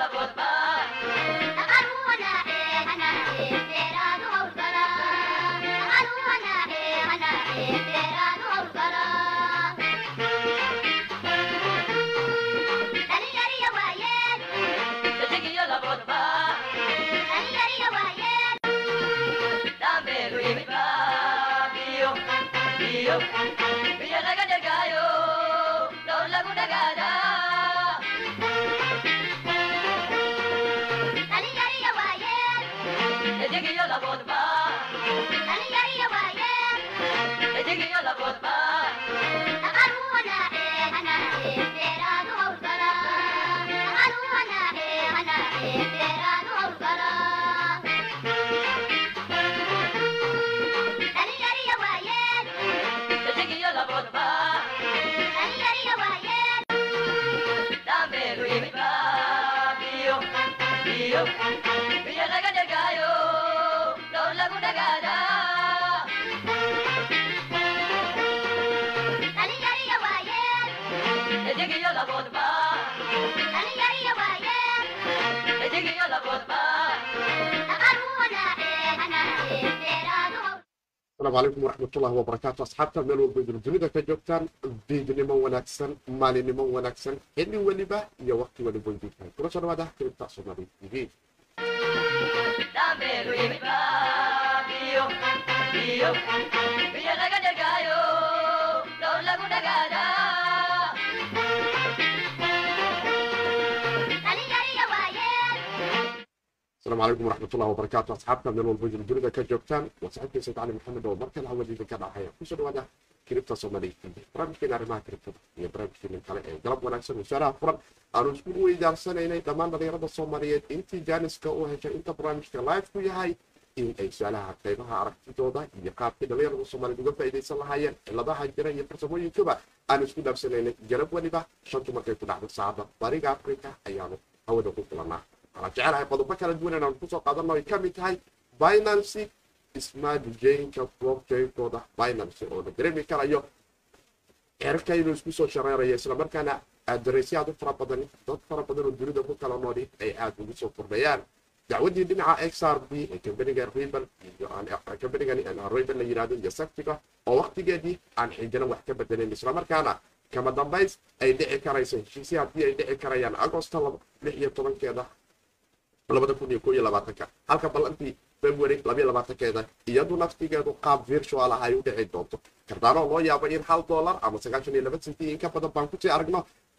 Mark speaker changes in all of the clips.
Speaker 1: asalaamu calaykum waraxmatullahi wabarakaatu asxaabta meel walba idin dunida ka joogtaan diidnimo wanaagsan maalinimo wanaagsan xilli weliba iyo waqti weliba idin tahay kula soo dhawaada kilibta soomaali tv asalaamu calaykum waraxmatullahi wabarakaatu asxaabta meel walba idin dunida ka joogtaan waa saxiibkii sayd cali maxamed oo markale hawada idinka dhacaya kusoo dhawaada kiribta soomaaliya tv barnaamijkeena arrimaha kiribtada iyo barnaamijkeena kale ee galab wanaagsan wasaaraha furan aanu isku weydaarsanaynay dhammaan dhalinyarada soomaaliyeed intii jaaniska u heshay inta barnaamijka live ku yahay in ay su-aalaha qaybaha aragtidooda iyo qaabkii dhalinyarada soomaaliyeed uga faa'iidaysan lahaayeen ciladaha jira iyo farsamooyinkaba aanu isku dhaafsanaynay galab weliba shantu markay ku dhacdo saacadda bariga africa ayaanu hawada ku kulanaa waxaan jecelahay qodobo kala duwan inaan kusoo qaadano ay ka mid tahay binancy smart jainka blockchainkooda binancy oo la dareemi karayo cerka inuu isku soo shareerayo islamarkaana aadareysyo aad u fara badan dad fara badan oo dunida ku kala nooli ay aada ugu soo kordhayaan dacwadii dhinaca x r b ee kambaniga rebel iyo kambanigan rebel la yirahdo iyo saftiga oo waqtigeedii aan xijana wax ka bedelayn islamarkaana kama dambays ay dhici karayso heshiisya haddii ay dhici karayaan agosto lix iyo tobankeeda labada kun iyo ko iyo labaatanka halka ballantii february labayo labaatankeeda iyadu naftigeedu qaab virtual ah ay u dhici doonto kardaanoo loo yaabo in hal dollar ama sagaashan iyo laba senti in ka badan baan kusii aragno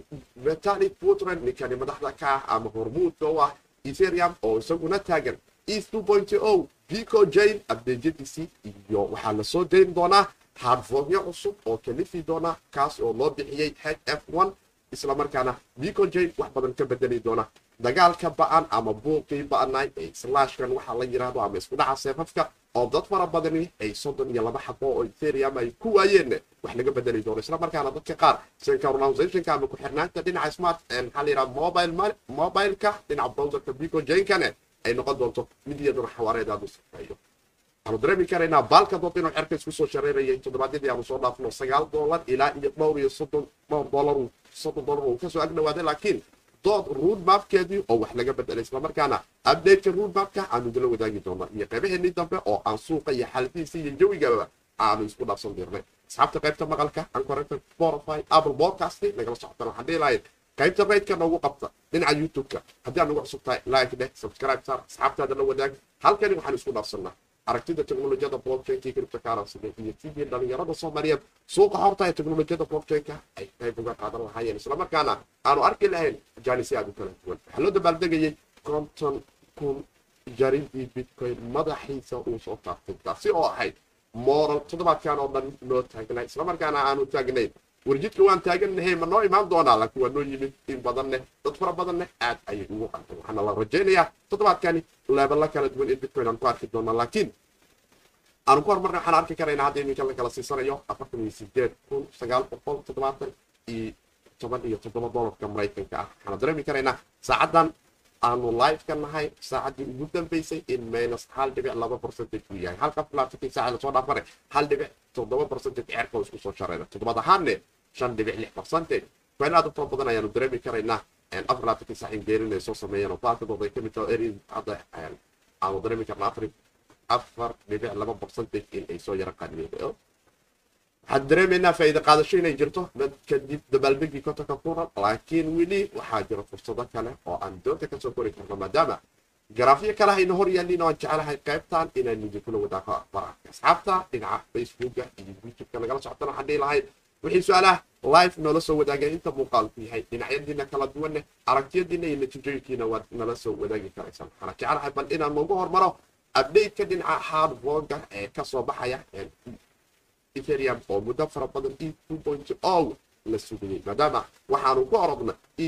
Speaker 1: vitali puntland ninkani madaxda ka ah ama hormuudka u ah ethereum oo isaguna taagan east two point o pico jane abdeejadiisii iyo waxaa lasoo dayn doonaa hardformyo cusub oo kalifi doona kaas oo loo bixiyey h f one islamarkaana pico jane wax badan ka bedeli doona dagaalka ba-an ama buuqii ba-anay ee slashkan waxaa la yiraahdo ama isku dhaca seefafka oo dad fara badani ay soddon iyo laba xabo oo ethereum ay ku waayeen wax laga bedeli doono islamarkaana dadka qaar synchronization ama ku-xirnaanta dhinaca smart maxaa la yirahda mobile mobileka dhinaca browserka pico jankane ay noqon doonto mid iyaduna xawaareed aad u safeeyo waxaanu dareemi karaynaa baalka dood inuu cerka isku soo shareerayay toddobaadyadii aanu soo dhaafno sagaal dollar ilaa iyo dhowr iyo soddon dhowr dollar soddon dollar uu kasoo agdhawaaday laakiin dood roodmapkeedii oo wax laga bedelay islamarkaana updateka roodmapka aanu idinla wadaagi doona iyo qaybaheenii dambe oo aan suuqa iyo xaaladihiisa iyo jawigaba aanu isku dhaafsan dirnay asxaabta qaybta maqalka ancorrected spotify apple podcast nagala socotaan waxaan dhihi lahayn qaybta raydka noogu qabta dhinaca youtube-ka haddii aad nagu cusub tahay like dheh subscribe saar asxaabtaada la wadaag halkani waxaan isku dhaafsanaa aragtida teknolojiyada blockchainka iyo cryptocurrency iyo sidii dhalinyarada soomaaliyeed suuqa horta ee teknolojiyada blockchainka ay qayb uga qaadan lahaayeen islamarkaana aanu arki lahayn jaanisyo aad u kala duwan waxaa loo dabaaldegayay konton kun jaridii bitcoin madaxiisa uu soo taartay taasi oo ahayd moral toddobaadkan oo dhan noo taagnay islamarkaana aanu taagnayn warjidka waan taagannahay ma noo imaan doonaa laakiin waa noo yimid in badanne dad fara badanne aad ayay ugu qantan waxaana la rajaynayaa toddobaadkani leebala kala duwan in bitcoin aan ku arki doonaa laakiin aanu ku hormarna waxaan arki karaynaa hadda iminka la kala siisanayo afartan iyo sideed kun sagaal boqol toddobaatan iyo toban iyo toddoba dollarka maraykanka ah waxaana dareemi karaynaa saacaddan aanu live ka nahay saacaddii ugu dambeysay in minus hal dhibic laba percentage uu yahay halka labaatankii saaca lasoo dhaafane hal dhibic toddoba percentage ceerka oo isku soo shareera toddobaad ahaanne shan dhibic lix percentage fain aad u fara badan ayaanu dareemi karaynaa afar laatankii sax ingeerin ay soo sameeyeen oo baakadooda ay ka mid taho eri hadda aanu dareemi karna afar afar dhibic laba percentage in ay soo yara qaadiyeen waxaan dareemaynaa faa'iida qaadasho inay jirto kadib dabaaldegii kotonka kuna laakiin weli waxaa jira fursado kale oo aan doonta kasoo kori karno maadaama garaafyo kale hayna hor yaallin oo aan jecelahay qaybtan inaan idinkula wadaago akhbaaraadka asxaabta dhinaca facebooka iyo youtubeka nagala socotana waxaan dhihi lahayd wixii su-aalaha live noola soo wadaagay inta muuqaalku yahay dhinacyadiina kala duwanne aragtiyadiina iyo natiijooyinkiina waad nala soo wadaagi karaysaan waxaana jecelahay bal inaan noogu hormaro update-ka dhinaca hardvoga ee kasoo baxaya ethereum oo muddo fara badan e two point o la sugayay maadaama waxaanu ku orodna e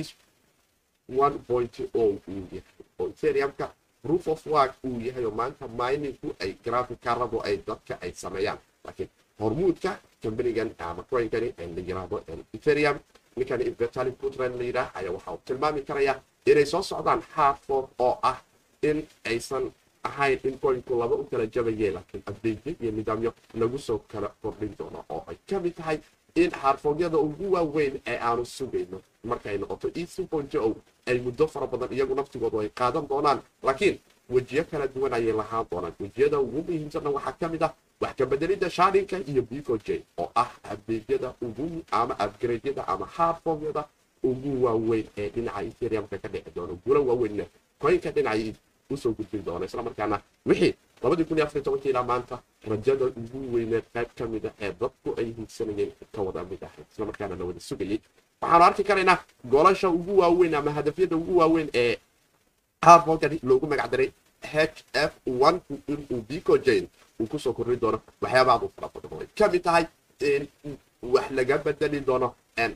Speaker 1: one point o uu yahay oo ethereumka proof of work uu yahay oo maanta miningku ay graficaradu ay dadka ay sameeyaan laakiin hormuudka kambanigan ama coinkani la yiraahdo ethereum ninkan inventali puntland la yidhaah ayaa waxa uu tilmaami karaya inay soo socdaan hardfork oo ah in aysan ahayn in coinku laba u kala jabayee laakiin update iyo nidaamyo lagu soo kala kordhin doono oo ay ka mid tahay in harfoogyada ugu waaweyn ee aanu sugayno markay noqoto e o ay muddo fara badan iyagu naftigoodu ay qaadan doonaan laakiin wejiyo kala duwan ayay lahaan doonaan wejiyada ugu muhiimsanna waxaa ka mid ah wax ka bedelidda shaarinka iyo bico j oo ah abeegyada ugu ama upgradyada ama harfoogyada ugu waaweyn ee dhinaca ethereumka ka dhici doono gula waaweynna coinka dhinaca usoo gudbin doona islamarkaana wixii labadii kun iyo afar tobankii ilaa maanta rajada ugu weyneed qayb ka mid a ee dadku ay hiigsanayeen ka wada mid ahayd islamarkaana la wada sugayay waxaanu arki karaynaa goolasha ugu waaweyn ama hadafyada ugu waaweyn ee harfogani loogu magacdaray h f one inuu bico jane uu kusoo korri doono waxyaabaad u fara badan oo ay ka mid tahay in wax laga bedeli doono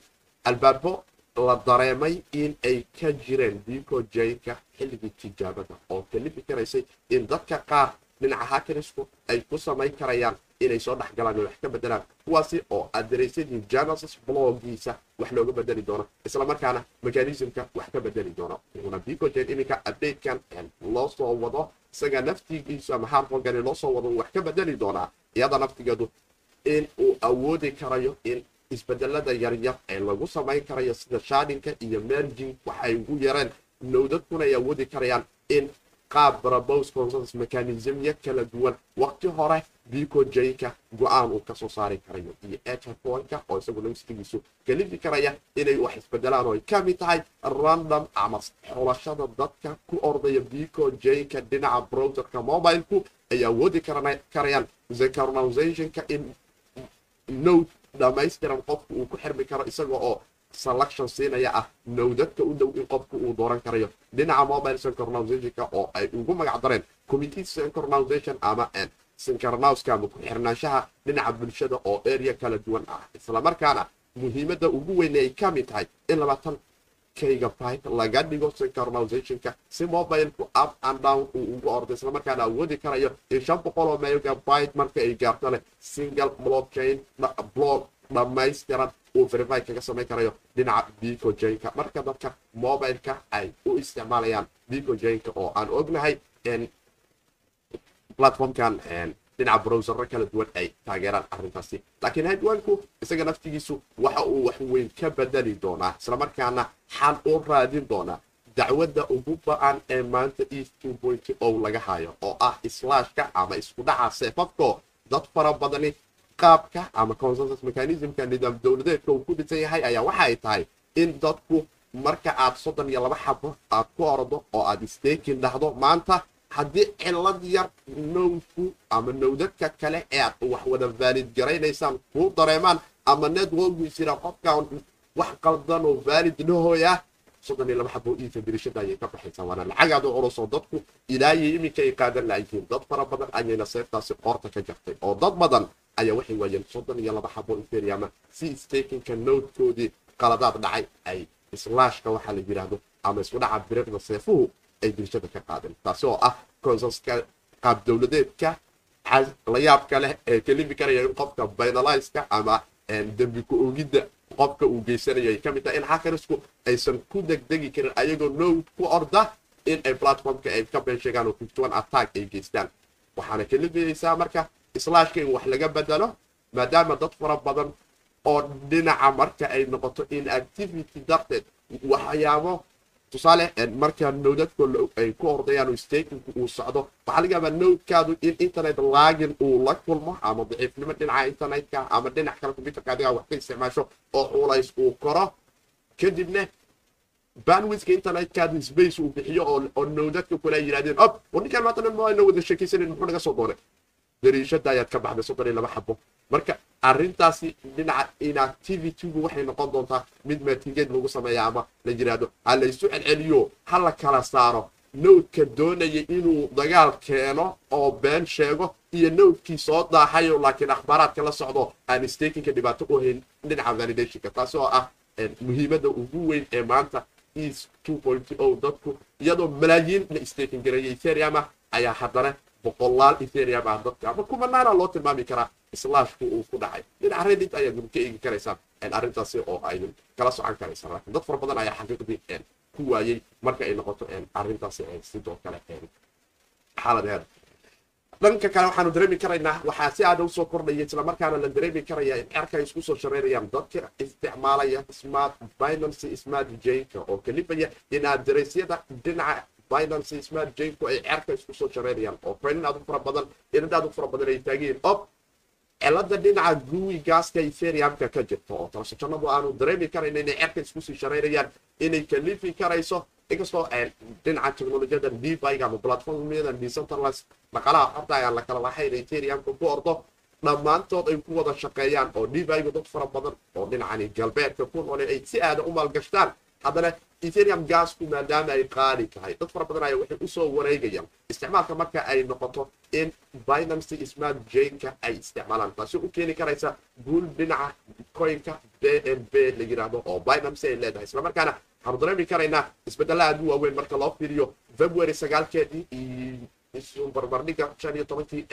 Speaker 1: albaabo la dareemay in ay ka jireen bico jaynka xilligii tijaabada oo kalifi karaysay in dadka qaar dhinaca hakirisku ay ku samayn karayaan inay soo dhexgalaan oo wax ka bedelaan kuwaasi oo adareysadii genesis blogiisa wax looga bedeli doono islamarkaana mechanismka wax ka bedeli doono wuxuuna bico jayn iminka updatekan loo soo wado isaga naftigiisu ama harfogani loo soo wado wax ka bedeli doonaa iyada naftigeedu in uu awoodi karayo in isbedelada yaryar ee lagu samayn karayo sida shadinka iyo merging waxay ugu yareen nowdadkuna ay awoodi karayaan in qaab brabos consensus mechanismya kala duwan waqti hore bico jayka go-aan uu kasoo saari karayo iyo eterpoinka oo isagu naftigiisu kalifi karaya inay wax isbedelaan oo ay ka mid tahay random ama xulashada dadka ku ordaya bico jayka dhinaca browserka mobileku ay awoodi karayaan zecaronizationka in node dhamaystiran qofku uu ku xirmi karo isaga oo selection siinaya ah nowdadka u dhow in qofku uu dooran karayo dhinaca mobile synchronization oo ay ugu magac dareen committee synchronization ama synchronouska ama ku-xirnaanshaha dhinaca bulshada oo area kala duwan ah islamarkaana muhiimadda ugu weyn ay ka mid tahay in labaatan kaygabyte laga dhigo synchronizationka si mobilku up and down uu ugu ordo islamarkaana awoodi karayo in shan boqol oo megabyte marka ay gaarto leh single blockchain block dhammaystiran uu verify kaga samayn karayo dhinaca bico jaynka marka dadka mobileka ay u isticmaalayaan bico jaynka oo aan ognahay platformkan dhinaca browsero kala duwan ay taageeraan arrintaasi laakiin hadwanku isaga naftigiisu waxa uu wax weyn ka bedeli doonaa islamarkaana xal u raadin doonaa dacwadda ugu ba-an ee maanta e two point o laga hayo oo ah islaashka ama isku dhaca seefafko dad fara badani qaabka ama consensus mechanismka nidaam dowladeedka uu ku dhisan yahay ayaa waxa ay tahay in dadku marka aad soddon iyo laba xabo aad ku ordo oo aad stakin dhahdo maanta haddii cilad yar nowdku ama nowdadka kale ee aad wax wada vaalid garaynaysaan kuu dareemaan ama networkiisina qofkan wax qaldan oo vaalid dhahooya soddon iyo laba xabo iisa dirishada ayay ka baxaysaa waana lacagaad u culus oo dadku ilaayay iminka ay qaadan laayihiin dad fara badan ayayna seeftaasi qoorta ka jartay oo dad badan ayaa waxay waayeen soddon iyo laba xabo ethereum si stakinka nowdkoodii qaladaad dhacay ay islaashka waxaa la yidhaahdo ama isku dhaca biriqda seefuhu ay dirshada ka qaadeen taasi oo ah consenska qaab dowladeedka la yaabka leh ee kalifi karaya in qofka binaliska ama dembi ku ogidda qofka uu geysanayo ay ka mid tahay in hakarisku aysan ku degdegi karin ayagoo nowd ku orda in ay platformka ay ka been sheegaan oo fifty one attack ay geystaan waxaana kalifayeysaa marka islaashka in wax laga bedelo maadaama dad fara badan oo dhinaca marka ay noqoto inactivity darteed waxyaabo tusaale marka nowdadko ay ku ordayaan oo stakinku uu socdo waxaa laga yaabaa nowdkaadu in internet laagin uu la kulmo ama daciifnimo dhinaca internetka ama dhinac kale computerka adigaa wax ka isticmaasho oo culays uu koro kadibna bandwidka internetkaadu space uu bixiyo oo nowdadka kule ay yidhahdeen ob war ninkaan maanta dhan maayna wada sheekaysanin muxuu naga soo doonay dariishada ayaad ka baxday soddon iyo laba xabo marka arrintaasi dhinaca inactivitygu waxay noqon doontaa mid matingeed lagu sameeya ama la yidhaahdo ha la isu celceliyo ha la kala saaro nowdka doonaya inuu dagaal keeno oo been sheego iyo nowdkii soo daaxayo laakiin akhbaaraadka la socdo aan stakinka dhibaato u hayn dhinaca validationka taasi oo ah muhiimadda ugu weyn ee maanta is dadku iyadoo malaayiin la staking gareeyay ethereum ah ayaa haddana boqolaal ethereum ah dadka ama kumanaana loo tilmaami karaa islaashku uu ku dhacay dhinaca reddit ayaad ka eegi karaysaan arrintaasi oo aydin kala socon karaysaan laakiin dad fara badan ayaa xaqiiqdii ku waayey marka ay noqoto arrintaasi sidoo kale xaaladeeda dhanka kale waxaanu dareemi karaynaa waxaa si aada usoo kordhaya islamarkaana la dareemi karaya in cerka ay isku soo shareerayaan dadka isticmaalaya smart binancy smart janka oo kalifaya in aderesyada dhinaca binancy smart janku ay cerka isku soo shareerayaan oo coinin aad u fara badan inad aad u fara badan ay taageen ob cilada dhinaca guwi gaaska ethereumka ka jirta oo talashajanadu aanu dareemi karayna inay cerka iskusii shareerayaan inay kalifi karayso inkastoo dhinaca technolojiyada dbyga ama platformyada decentralized dhaqalaha xorta ayaan la kala lahayn ethereumka ku ordo dhammaantood ay ku wada shaqeeyaan oo dbyga dad fara badan oo dhinacani galbeedka ku noole ay si aada u maalgashtaan haddana ethereum gasku maadaama ay qaali tahay dad fara badan ayaa waxay usoo wareegayaan isticmaalka marka ay noqoto in binancy smart janka ay isticmaalaan taasi u keeni karaysa guul dhinaca coinka b n b la yidhaahdo oo binancy ay leedahay islamarkaana waxaanu dareemi karaynaa isbedela aad u waaweyn marka loo fiiriyo february sagaalkeedii iyo barbardhiga shan iyo tobankii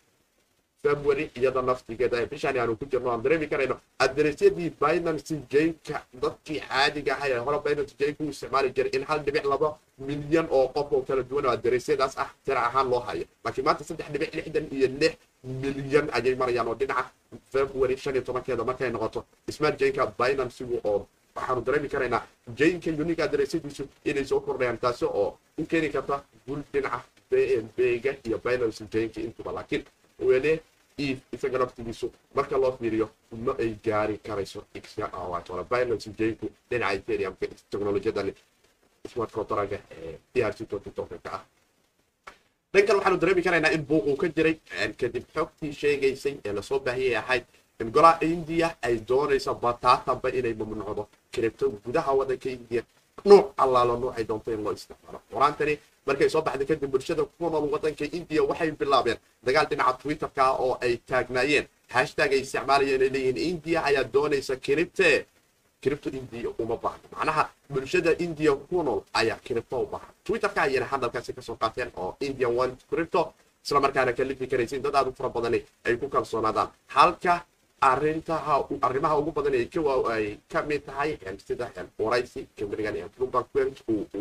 Speaker 1: february iyada naftigeeda ee bishaan aanu ku jirno aan dareemi karayno aderesyadii binancy janka dadkii caadiga ahay ee hore binancy janka u isticmaali jiray in hal dhibic laba milyan oo qof oo kala duwan oo aderesyadaas ah tira ahaan loo hayo laakiin maanta saddex dhibic lixdan iyo lix milyan ayay marayaan oo dhinaca february shan iyo tobankeeda markay noqoto smart janka binancygu oo waxaanu dareemi karaynaa janka unique aderesyadiisu inay soo kordhayaan taasi oo u keeni karta gul dhinaca bnbga iyo binancy janka intuba laakiin wele isaga naftigiisu marka loo fiiriyo ma ay gaari karayso binancy janku dhinaca ethereumka technolojiyada smart contraga ee drc ka ah dhankan waxaanu dareemi karaynaa in buuq uu ka jiray kadib xogtii sheegaysay ee lasoo baahiyay ahayd in golaha india ay doonayso bataatanba inay mamnuucdo kiribto gudaha wadanka india nuuc allaalo nuucay doonto in loo isticmaalo quraantani markay soo baxday kadib bulshada ku nool wadanka india waxay bilaabeen dagaal dhinaca twitterka oo ay taagnaayeen hashtag ay isticmaalayeen ay leeyihiin india ayaa doonaysa kiribte kiribto india uma baahno macnaha bulshada india ku nool ayaa kiribto u baahan twitterka ayayna hadalkaasi kasoo qaateen oo indian one cripto isla markaana kalifi karaysin dad aad u fara badani ay ku kalsoonaadaan halka arintaha arrimaha ugu badan ay ka ay ka mid tahay sida waraysi kamrigan bloomberg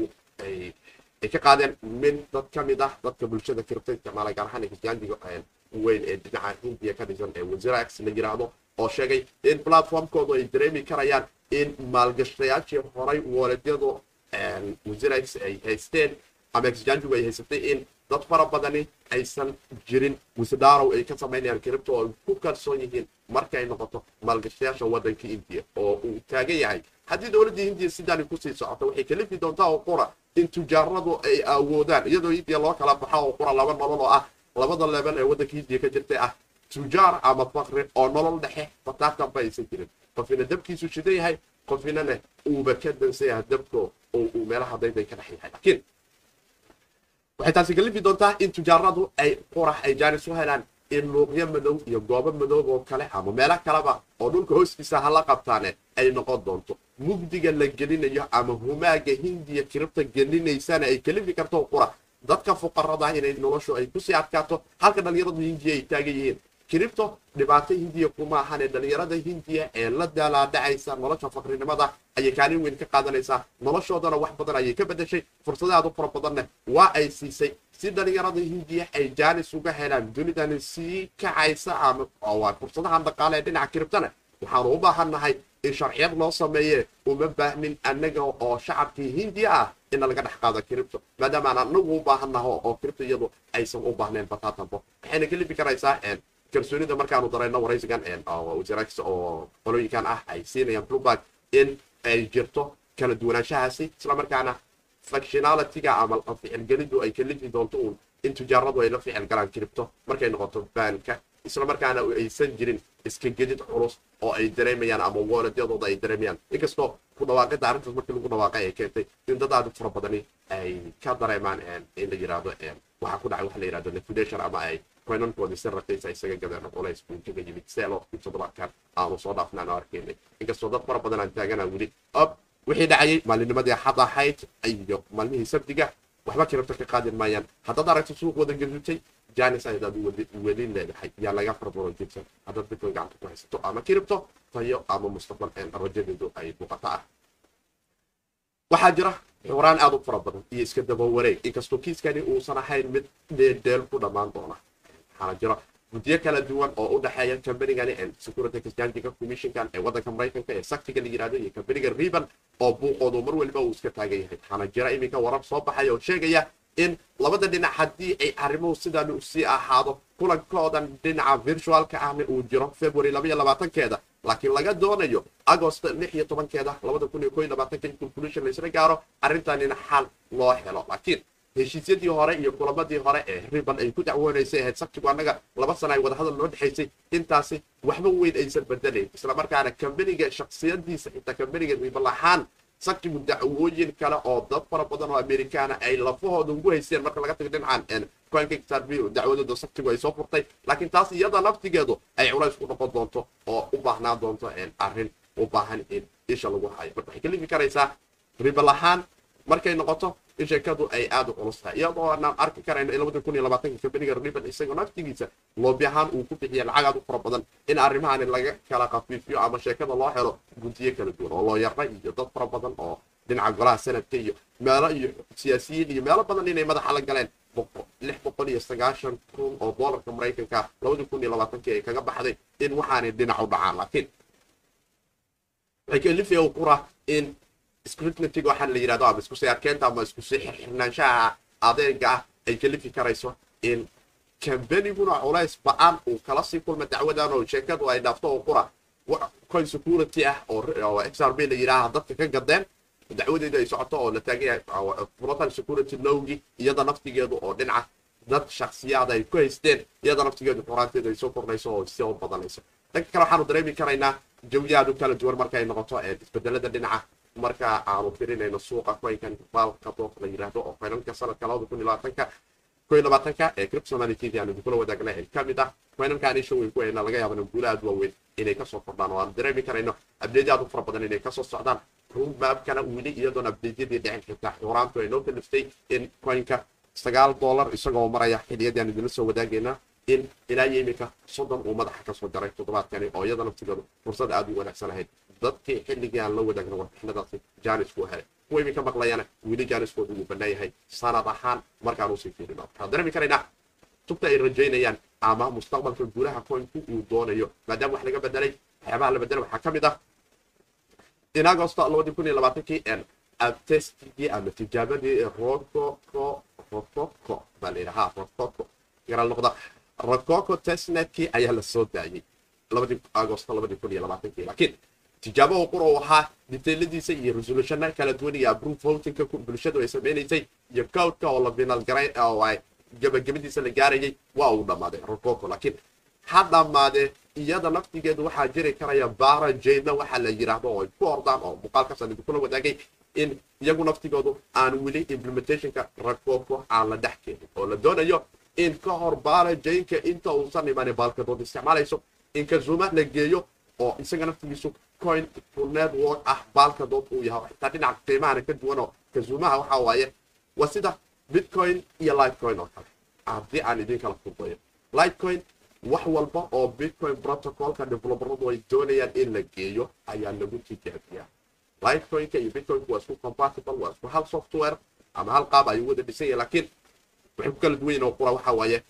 Speaker 1: ay ka qaadeen min dad ka mid ah dadka bulshada kiribto isticmaala gaar ahaan exchangiga weyn ee dhinaca hindiya ka dhisan ee wazirax la yiraahdo oo sheegay in platformkoodu ay dareemi karayaan in maalgashtayaashii horay wooledyadu wazirax ay haysteen ama exchangigu ay haysatay in dad fara badani aysan jirin wisdarow ay ka samaynayaan kiribto oo ay ku kalsoon yihiin markay noqoto maalgashayaasha wadanka indiya oo uu taagan yahay haddii dowladda hindiya sidaani kusii socoto waxay kalifi doontaa oo qura in tujaaradu ay awoodaan iyadoo hindiya loo kala baxo oo qura laba nolol oo ah labada level ee waddanka hindiya ka jirtay ah tujaar ama fakri oo nolol dhexe bataatanba aysan jirin qofina dabkiisu shidan yahay qofinana uuba ka dansan yahay dabko oo uu meelaha dayday ka dhex yahay laakiin waxay taasi kalifi doontaa in tujaaradu ay qurax ay jaanis u helaan in luuqyo madow iyo goobo madow oo kale ama meelo kaleba oo dhulka hoostiisa hala qabtaane ay noqon doonto mugdiga la gelinayo ama humaaga hindiya kiribta gelinaysana ay kalifi karto qura dadka fuqarada inay noloshu ay kusii adkaato halka dhalinyaradu hindiya ay taagan yihiin kiribto dhibaato hindiya kuma ahane dhalinyarada hindiya ee la daalaadhacaysa nolosha faqrinimada ayay kaalin weyn ka qaadanaysaa noloshoodana wax badan ayay ka bedeshay fursadahaad u fara badanna waa ay siisay si dhalinyarada hindiya ay jaanis uga helaan dunidani sii kacaysa ama fursadahan dhaqaale ee dhinaca kiribtana waxaanu u baahan nahay in sharciyad loo sameeye uma baahnin annaga oo shacabkii hindiya ah ina laga dhex qaado cripto maadaama aan anagu u baahannaho oo cripto iyadu aysan u baahnayn bataatanbo waxayna kalifi karaysaa kalsoonida markaanu darayno waraysigan wasirax oo qolooyinkan ah ay siinayaan blueback in ay jirto kala duwanaanshahaasi islamarkaana functionalityga ama ficilgelidu ay kalifi doonto uun in tujaaradu ay la ficil galaan cripto markay noqoto baanka islamarkaana aysan jirin iska gedid culus oo ay dareemayaan ama wooledyadooda ay dareemayaan inkastoo ku dhawaaqida arrintaas markii lagu dhawaaqay ay keentay in dad aad u fara badani ay ka dareemaan in la yirahdo waxaa ku dhacay waxa la yirahdo liquidation ama ay coinankoodii si raqiisa isaga gadeen culays buu kaga yimid seelo in toddobaadkan aanu soo dhaafnaan oo arkaynay inkastoo dad fara badan aan taagana weli ob wixii dhacayay maalinimadii xad ahayd iyo maalmihii sabdiga waxba kiribto ka qaadin maayaan haddaad aragto suuq wada gadutay janis ayadaad weli leedahay yaa laga farbaro jirsan haddaad bitcoin gacanta ku haysato ama kiribto tayo ama mustaqbal rajadeedu ay muuqato ah waxaa jira xuraan aad u fara badan iyo iska daba wareeg inkastoo kiiskani uusan ahayn mid dheeldheel ku dhammaan doona waxaana jira guddiyo kala duwan oo u dhexeeya kambanigani security exchange commissionkan ee waddanka maraykanka ee saktiga la yirahdo iyo kambaniga riban oo buuqoodu mar waliba uu iska taagan yahay waxaana jira iminka warar soo baxaya oo sheegaya in labada dhinac haddii ay arrimuhu sidan u sii ahaado kulankoodan dhinaca virtualka ahna uu jiro february labaiyo labaatankeeda laakiin laga doonayo agost lix iyo tobankeeda labada kun iyo ko iyo labaatanka in conclusion laysla gaaro arrintanina xal loo helo laakiin heshiisyadii hore iyo kulamadii hore ee riban ay ku dacwoonaysay ahayd sabtigu annaga laba sana ay wadahadal noo dhexaysay intaasi waxba weyn aysan bedelayn islamarkaana kambaniga shaksiyadiisa xitaa kambaniga riban ahaan sabtigu dacwooyin kale oo dad fara badan oo amerikaana ay lafahooda ugu haysteen marka laga tago dhinacan coinkickstarview dacwadooda sabtigu ay soo furtay laakiin taas iyada naftigeedu ay culays ku noqon doonto oo u baahnaan doonto arrin u baahan in isha lagu hayo marka waxay ka lifi karaysaa ribal ahaan markay noqoto in sheekadu ay aada u culus tahay iyadoo aanaan arki karayno in labada kun iyo labaatanka kambaniga riban isagoo naftigiisa loobi ahaan uu ku bixiya lacag aad u fara badan in arrimahani laga kala khafiifiyo ama sheekada loo helo guntiyo kala duwan oo loo yarra iyo dad fara badan oo dhinaca golaha sanadka iyo meelo iyo siyaasiyiin iyo meelo badan inay madaxa la galeen lix boqol iyo sagaashan kun oo doolarka maraykanka labada kun iyo labaatankii ay kaga baxday in waxaanay dhinac u dhacaan laakiin waxay kalifaya u qura in scrutinityga waxaan la yidhahdo ama isku sii arkeenta ama isku sii xirxirnaanshaha adeega ah ay kalifi karayso in kambaniguna culays ba-aan uu kala sii kulma dacwadan oo sheekadu ay dhaafto oo qura coin security ah oo xrb la yidhaaha dadka ka gadeen dacwadeedu ay socoto oo la taagan yahay protal security lowgi iyada naftigeedu oo dhinaca dad shaksiyaad ay ku haysteen iyada naftigeedu xuraanteedu ay soo kordhayso oo soo badanayso dhanka kale waxaanu dareemi karaynaa jawiyaadu kala duwan markay noqoto isbedelada dhinaca marka aanu firinayno suuqa coinkan baalka dood la yiraahdo oo coinanka sanadka labada kun iyo labaatanka ko iyo labaatanka ee criptomanitd aanu idinkula wadaagnay ee ka mid ah coinankan isha weyn ku hayna laga yaabana guula aad waaweyn inay kasoo kordhaan oo aanu dareemi karayno abdeedyo aad u fara badan inay kasoo socdaan roadmapkana weli iyadoon abdeedyadii dhicin xitaa xuraantu ay noo kaliftay in coinka sagaal dollar isagoo maraya xiliyadii aan idinla soo wadaagayna in ilaa iyo iminka soddon uu madaxa kasoo jaray toddobaadkani oo iyada naftigeedu fursad aad u wanaagsan ahayd dadkii xilligii aan la wadaagna warbixinadaasi jaanisku helay kuwa iminka maqlayana weli jaaniskoodu wuu bannaan yahay sanad ahaan markaan usii fiirino waxaan dareemi karaynaa tubta ay rajaynayaan ama mustaqbalka guulaha coinku uu doonayo maadaama wax laga bedelay waxyaabaha la bedelay waxaa ka mid ah in agosto labadii kun iyo labaatankii testigii ama tijaabadii rococo rococo baa la yidhaha rococo garal noqda rococo testnetkii ayaa la soo daayay labadii agosto labadii kun iyo labaatankii laakiin tijaabo qur uu ahaa detailadiisa iyo resolutionna kala duwan iyo approve votingka bulshadu ay samaynaysay iyo cowdka oo la final garay oo ay gabagabadiisa la gaarayay waa uu dhammaaday rococo laakiin ha dhammaadee iyada naftigeedu waxaa jiri karaya bara jayna waxaa la yidhaahdo oo ay ku ordaan oo muuqaalkaasaan idinkula wadaagay in iyagu naftigoodu aan weli implementationka rococo aan la dhex keenin oo la doonayo in ka hor bara jaynka inta uusan imanin baalkadood isticmaalayso in kazuma la geeyo oo isaga naftigiisu coin network ah baalka dood uu yahay xitaa dhinaca qiimahana ka duwan oo kazumaha waxa waaye waa sida bitcoin iyo lightcoin oo kale haddii aan idin kala fudayo lightcoin wax walba oo bitcoin protocolka developeradu ay doonayaan in la geeyo ayaa lagu tijaabiyaa lightcoinka iyo bitcoinku waa isku compatible waa isku hal software ama hal qaab ayuu wada dhisan yahay laakiin waxay ku kala duwan yihin oo qura waxa waaye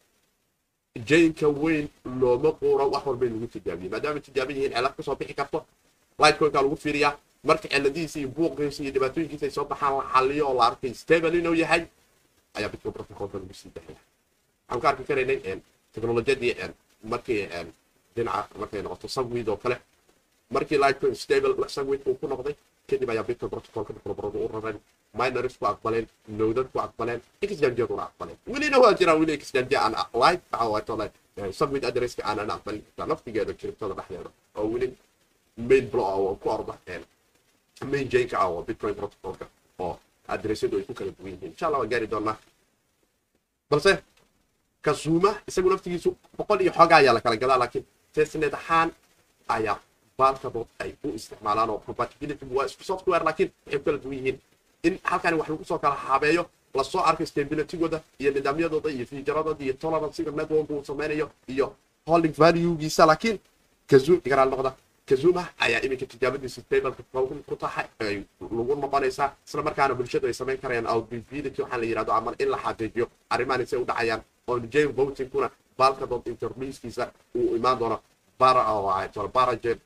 Speaker 1: jaynka weyn looma quuro wax walba in lagu tijaabiyo maadaama tijaaban yihiin celad kasoo bixi karto lightcoinka lagu fiiriyaa marka ciladihiisa iyo buuqiisa iyo dhibaatooyinkiisa ay soo baxaan la xaliyo oo la arkay stable inuu yahay ayaa bitcoin protocolka lagu sii daxaya waxaan ku arki karaynay technolojiyadii markii dhinaca markay noqoto sagwid oo kale markii litecoin stable sagwid uu ku noqday kadib ayaa bitcoin protocolka developeradu u rareen miners ku aqbaleen nowdad ku aqbaleen exchangeaduna aqbaleen welina waa jiraan weli exchange aan live waxawaatole sagwid adresska aanan aqbalin kartaa naftigeeda kiribtada dhexdeeda oo weli main blo oo ku orda main janka ah oo bitcoin protocolka oo adresyadu ay ku kala duwan yihiin insha allah waan gaari doonaa balse kasuuma isagu naftigiisu boqol iyo xooga ayaa la kala gadaa laakiin testnet ahaan ayaa baalkadood ay u isticmaalaan oo compatibility waa isku software laakiin waxay ku kala duwan yihiin in halkani wax lagu soo kala habeeyo lasoo arko stabilitygooda iyo nidaamyadooda iyo fiijaradooda iyo tolerancyga network uu sameynayo iyo holding valuegiisa laakiin kazum igaraal noqda kazuma ayaa iminka tijaabadiisa stableka ku tahay ay lagu noqonaysaa isla markaana bulshadu ay samayn karayaan outbability waxaa la yidhahdo ama in la xaqiijiyo arrimahan isay u dhacayaan oo jane votingkuna baalkadood interliiskiisa uu imaan doono bara baraje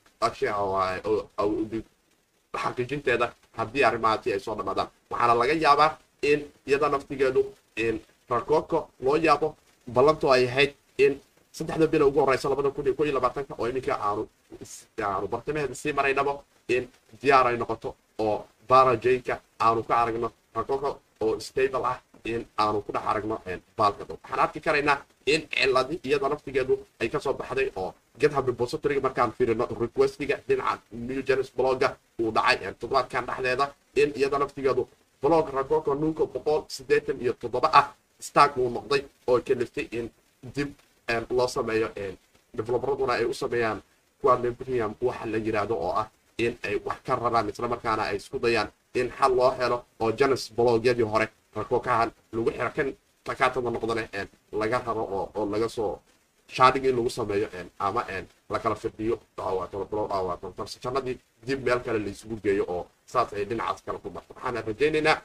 Speaker 1: xaqiijinteeda haddii arrimahaasi ay soo dhamaadaan waxaana laga yaabaa in iyada naftigeedu rakooko loo yaabo ballantoo ay ahayd in saddexda bilo ugu horeysa labada kun iyo ko iyo labaatanka oo iminka aanu aanu bartamaheeda sii maraynabo in diyaar ay noqoto oo barajayka aanu ka aragno rakooko oo stable ah in aanu ku dhex aragno baalkado waxaan arki karaynaa in ciladi iyada naftigeedu ay kasoo baxday oo github repositoryga markaan fiirino requestiga dhinaca new genes bloga uu dhacay toddobaadkan dhexdeeda in iyada naftigeedu blog rakooko nunka boqol sideetan iyo toddoba ah stark uu noqday oo kaliftay in dib loo sameeyo developeraduna ay u sameeyaan kuwa premium waxa la yidhaahdo oo ah in ay wax ka rabaan islamarkaana ay isku dayaan in xal loo helo oo janes blogyadii hore rakookahan lagu xiro kan takaatada noqdane laga rabo oo laga soo sharding in lagu sameeyo ama lakala firdhiyo jannadii dib meel kale laysugu geeyo oo saas ay dhinacaas kale ku marto waxaana rajaynaynaa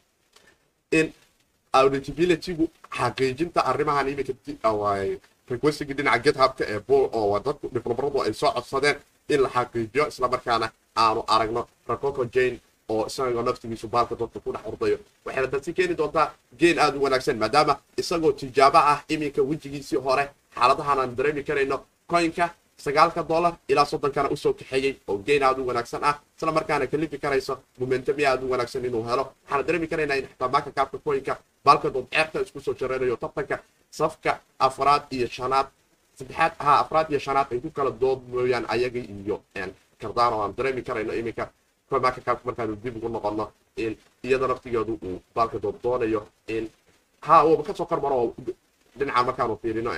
Speaker 1: in auditabilitygu xaqiijinta arrimahan iminka requestiga dhinaca githubka ee oo dadku developeradu ay soo codsadeen in la xaqiijiyo islamarkaana aanu aragno racoco jane oo isagoo naftigiisu baalka dadka ku dhex ordayo waxayna dadsi keeni doontaa geen aada u wanaagsan maadaama isagoo tijaabo ah iminka wejigiisii hore xaaladahan aan dareemi karayno coinka sagaalka dollar ilaa soddonkana usoo kaxeeyey oo geen aada u wanaagsan ah isla markaana kalifi karayso momentum aada u wanaagsan inuu helo waxaana dareemi karaynaa in xitaa maaka kaabka coinka baalka dood ceerta isku soo jareynayo tartanka safka afraad iyo shanaad saddexaad ha afraad iyo shanaad ay ku kala dood mooyaan ayaga iyo kardano aan dareemi karayno iminka maaka kaabka markaanu dib ugu noqono in iyada naftigeedu uu baalka dood doonayo in ha uuba kasoo kormaro dhinaca markaanu fiirino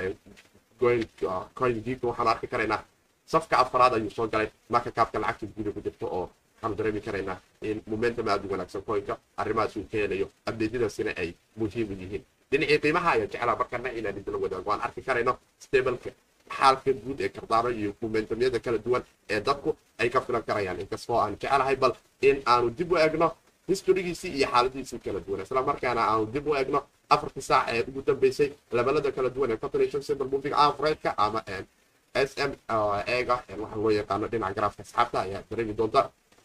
Speaker 1: coin geek waxaanu arki karaynaa safka afraad ayuu soo galay marka kaabka lacagta guda ku jirto oo waxaanu dareemi karaynaa in momentum aada u wanaagsan coinka arrimahaas uu ka helayo abdeedyadaasina ay muhiim u yihiin dhinacii qiimaha ayaa jeclaa markana inaan idinla wadaago waan arki karayno stableka xaalka guud ee kardaano iyo momentumyada kala duwan ee dadku ay ka filan karayaan inkastoo aan jecelahay bal in aanu dib u egno historygiisii iyo xaaladiisii kala duwan isla markaana aanu dib u egno afartii saac ee ugu dambeysay levelada kala duwan ee combination simple moving average-ka ama s m ega waxa loo yaqaano dhinaca garaafka asxaabta ayaa dareemi doonta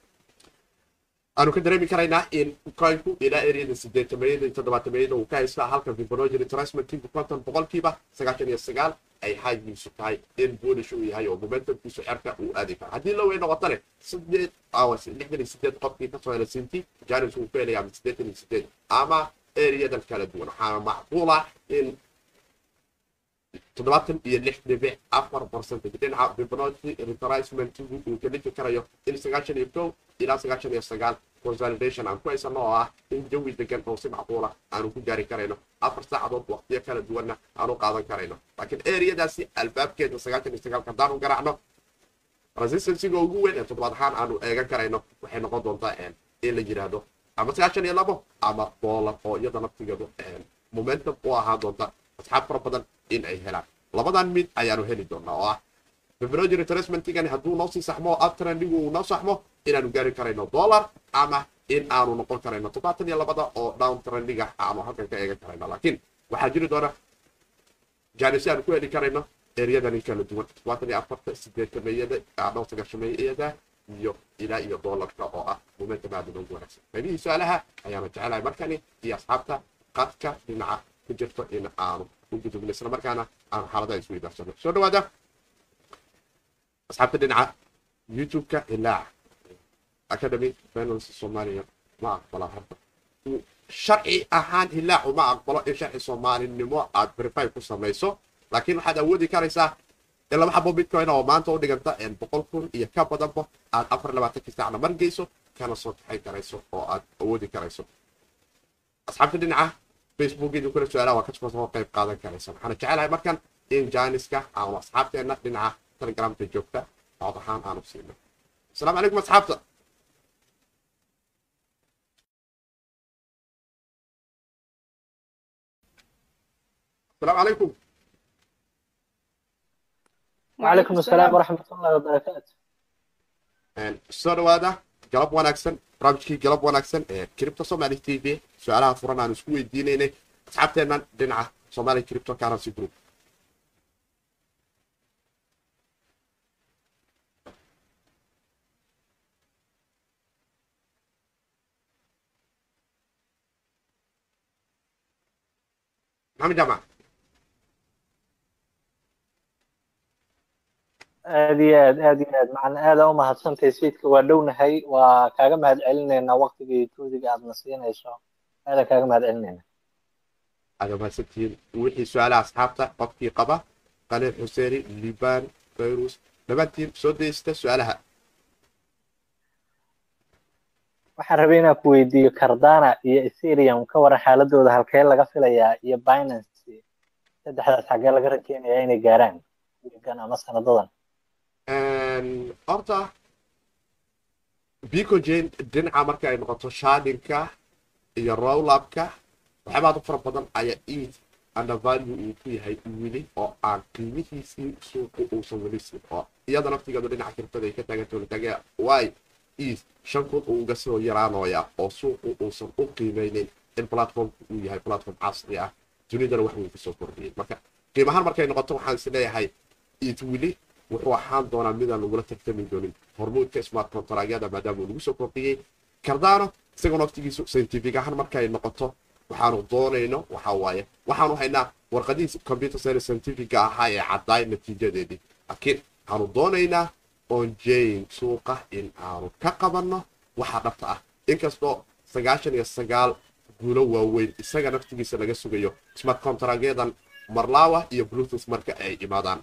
Speaker 1: aanu ka dareemi karaynaa in coinku ilaa areada sideetamayada iyo toddobaatameyada uu ka haystaa halka fibrogen transmitinku konton boqolkiiba sagaashan iyo sagaal ay xaagiisu tahay in boolish uu yahay oo momentumkiisu cerka uu aadi karo haddii la wey noqotane sideed lixdan iyo sideed qofkii kasoo hela sinti janis uu ku helaya ama sideetan iyo sideed ama areadan kala duwan waxaana macquul ah in toddobaatan iyo lix dhibic afar percentage dhinaca fibrogen retracementigu uu ka dhigi karayo in sagaashan iyo kow ilaa sagaashan iyo sagaal consolidation aan ku haysano oo ah in jawi degan oo si macquula aanu ku gaari karayno afar saacadood waqtiyo kala duwanna aanu qaadan karayno laakiin areadaasi albaabkeeda sagaashan iyo sagaalka haddaanu garaacno resistancyga ugu weyn ee toddobaad ahaan aanu eegan karayno waxay noqon doontaa in la yidhaahdo ama sagaashan iyo labo ama dollar oo iyada naftigeedu momentum u ahaan doonta asxaab fara badan in ay helaan labadan mid ayaanu heli doonaa oo ah fibrogen retracementigan hadduu noo sii saxmo oo uptrendigu uu noo saxmo inaanu gaari karayno dollar ama in aanu noqon karayno toddobaatan iyo labada oo down trendiga aanu halkan ka eegan karayno laakiin waxaa jiri doona janisi aanu ku heli karayno ereyadani kala duwan toddobaatan iyo afarta sideetameeyada dhowr sagaashameeyada iyo ilaa iyo doolarka oo ah momentum aad inoogu wanaagsan qaybihii su-aalaha ayaana jecelahay markani iyo asxaabta qadka dhinaca ku jirto in aanu u gudubno isla markaana aanu xaaladaha isku idaarsano soo dhawaada asxaabta dhinaca youtube-ka ilaac academy finance soomaaliya ma aqbala hadda sharci ahaan hilaacu ma aqbalo in sharci soomaalinimo aad verify ku samayso laakiin waxaad awoodi karaysaa in laba xabo bitcoin oo maanta u dhiganta boqol kun iyo ka badanba aad afar labaatankii saacna mar geyso kana soo kaxayn karayso oo aad awoodi karayso asxaabta dhinaca facebook idin kula su-aalaha waa kasoo soo qayb qaadan karaysa waxaana jecelahay markan in jaaniska aanu asxaabteenna dhinaca telegramka joogta cod ahaan aanu siino asalaamu calaykum asxaabta asalaamu calaykum
Speaker 2: وعليكم السلام ورحمة الله وبركاته
Speaker 1: soo dhawaada galab wanaagsan barnaamijkii galab wanaagsan ee cripto somali t v su-aalaha furan aan isku weydiinaynay asxaabteennan dhinaca somali cripto currency group maxamed jaamac
Speaker 2: aad iyo aad aad iyo aad macna aada u mahadsantahay sayidka waa dhownahay waa kaaga mahad celinaynaa waqtigii tuudiga aadna siinayso aada kaaga mahad celinayna
Speaker 1: aada mahadsantihiin wixii su-aalaha asxaabta qofkii qaba qaliil xuseeni liban fayrus dhammaantiin soo daysta su-aalaha
Speaker 2: waxaan rabay inaan ku weydiiyo cardana iyo ethereum ka waran xaaladooda halkee laga filayaa iyo binance saddexdaas xaggee laga rakeenayaa inay gaaraan wiigan ama sanadadan
Speaker 1: horta bicogen dhinaca marka ay noqoto shadinka iyo rowlabka waxyaabaad u fara badan ayaa eid undervalue uu ku yahay weli oo aan qiimihiisii suuqu uusan weli siin oo iyada naftigeedu dhinaca kirtada ay ka taagantoolitaagaya waay eid shan kun uu uga soo yaraanooya oo suuqu uusan u qiimeynin in platformku uu yahay platform casri ah dunidana wax wuu kusoo kordhiyey marka qiimahaan markay noqoto waxaan is leeyahay eid weli wuxuu ahaan doonaa midaan lagula tartami doonin hormuudka smart contragyada maadaama uu lagu soo kordhiyey cardano isagoo naftigiisu scientific ahaan markay noqoto waxaanu doonayno waxa waaye waxaanu haynaa warqadihiis computer science scientifica ahaa ee caddaay natiijadeedii laakiin waxaanu doonaynaa on jane suuqa in aanu ka qabanno waxa dhabta ah inkastoo sagaashan iyo sagaal guulo waaweyn isaga naftigiisa laga sugayo smart contragyadan marlawa iyo bluetooth marka ay imaadaan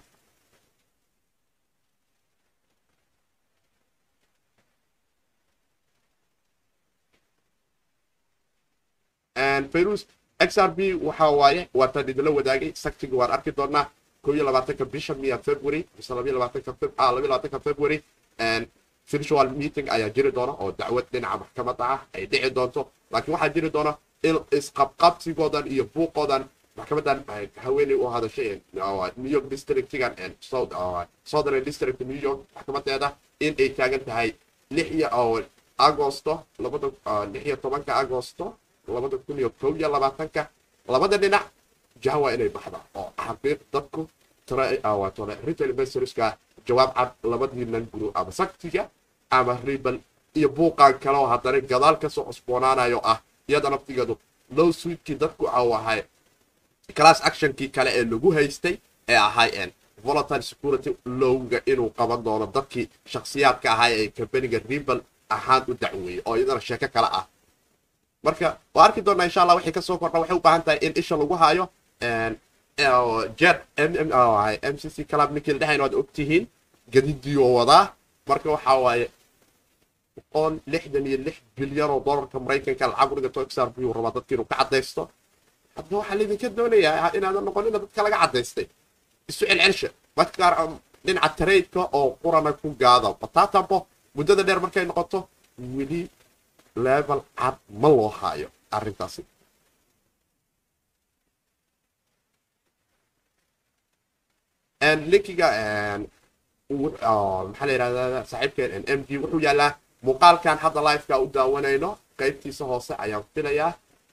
Speaker 1: fayrus xrb waxa waaye waa tan idinla wadaagay saktiga waan arki doonaa ko iyo labaatanka bisha miya february mise labiyo labaatanka labiyo labaatanka february virtual meeting ayaa jiri doona oo dacwad dhinaca maxkamadda ah ay dhici doonto laakiin waxaa jiri doona in isqabqabsigoodan iyo buuqoodan maxkamadan haweeney u hadashay new york districtigan southern district new york maxkamadeeda in ay taagan tahay lix iyo agosto labada lix iyo tobanka agosto labada kun iyo kow iyo labaatanka labada dhinac jaha waa inay baxda oo xaqiiq dadku retail investorska jawaab cad labadiinan guru ama saktiga ama ribal iyo buuqaan kale oo haddana gadaal kasoo cusboonaanayo ah iyada naftigeedu low suitkii dadku awahay class actionkii kale ee lagu haystay ee ahay volatile security lowga inuu qaban doono dadkii shakhsiyaadka ahaa ee kambaniga ribal ahaan u dacweeyey oo iyadana sheeko kale ah marka waa arki doonaa insha allah wixii kasoo kordha waxay u baahan tahay in isha lagu hayo jet m c c club ninkii la dhexayn waad ogtihiin gadidii oo wadaa marka waxaa waaye boqol lixdan iyo lix bilyan oo dollarka maraykanka lacag u dhigato xr buu rabaa dadka inuu ka cadaysto hadda waxaa laydinka doonayaa inaadan noqonina dadka laga cadaystay isu celcelsha marka qaar dhinaca traydka oo qurana ku gaada bataatambo muddada dheer markay noqoto weli level cad ma loo haayo arrintaasi linkiga maxaa la yidhahdaa saaxiibkeen m d wuxuu yaalaa muuqaalkan hadda liveka u daawanayno qaybtiisa hoose ayaan filayaa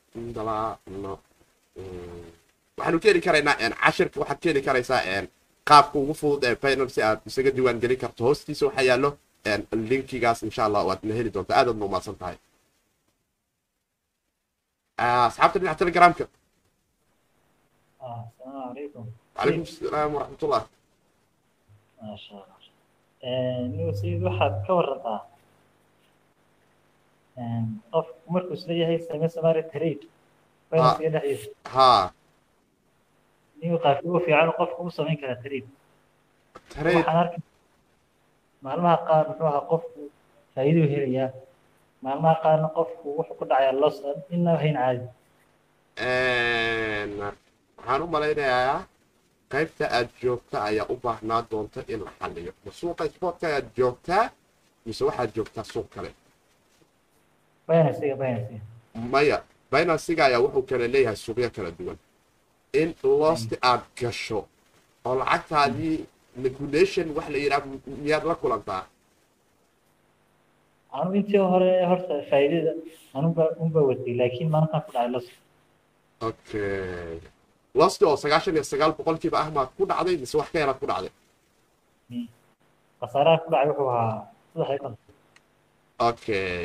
Speaker 1: waxaanu ka heli karaynaa cashirka waxaad ka heli karaysaa qaabka ugu fudud ee final si aad isaga diiwaan gelin karto hoostiisa waxaa yaallo linkigaas insha allah waadna heli doontaa aadaad ma umaasan tahay asxaabta dhinaca telegramka
Speaker 3: السلام عليكم
Speaker 1: calaykum asalaam waraxmatullah
Speaker 3: ما شاء الله nigu sayid waxaad ka warantaa qof markuu isla yahay same samaari trade baynasiga dhexdiisa
Speaker 1: haa
Speaker 3: nigu qaabki ugu fiican qofku u samayn karaa trade
Speaker 1: trade
Speaker 3: waxaan arkay maalmaha qaar muxuu ahaa qofku faa'iiduu helayaa maalmaha qaarna qofku wuxuu ku dhacayaa los inna hayn caadi
Speaker 1: waxaan u malaynayaa qaybta aad joogta ayaa u baahnaa doonta in la xaliyo ma suuqa sportka ayaad joogtaa mise waxaad joogtaa suuq kale
Speaker 3: baynasiga baynasiga
Speaker 1: maya binansiga ayaa wuxuu kale leeyahay suuqyo kala duwan in losti aad gasho oo lacagtaadii liquidation wax la yidhaha miyaad la kulantaa
Speaker 3: anu intii hore horta faa'iidada anuba unba watay laakiin maalintaan ku dhacay los
Speaker 1: okay losti oo sagaashan iyo sagaal boqolkiiba ah maad ku dhacday mise wax ka yaraad ku dhacday
Speaker 3: khasaaraha ku dhacay wuxuu ahaa saddex iyo konton
Speaker 1: okay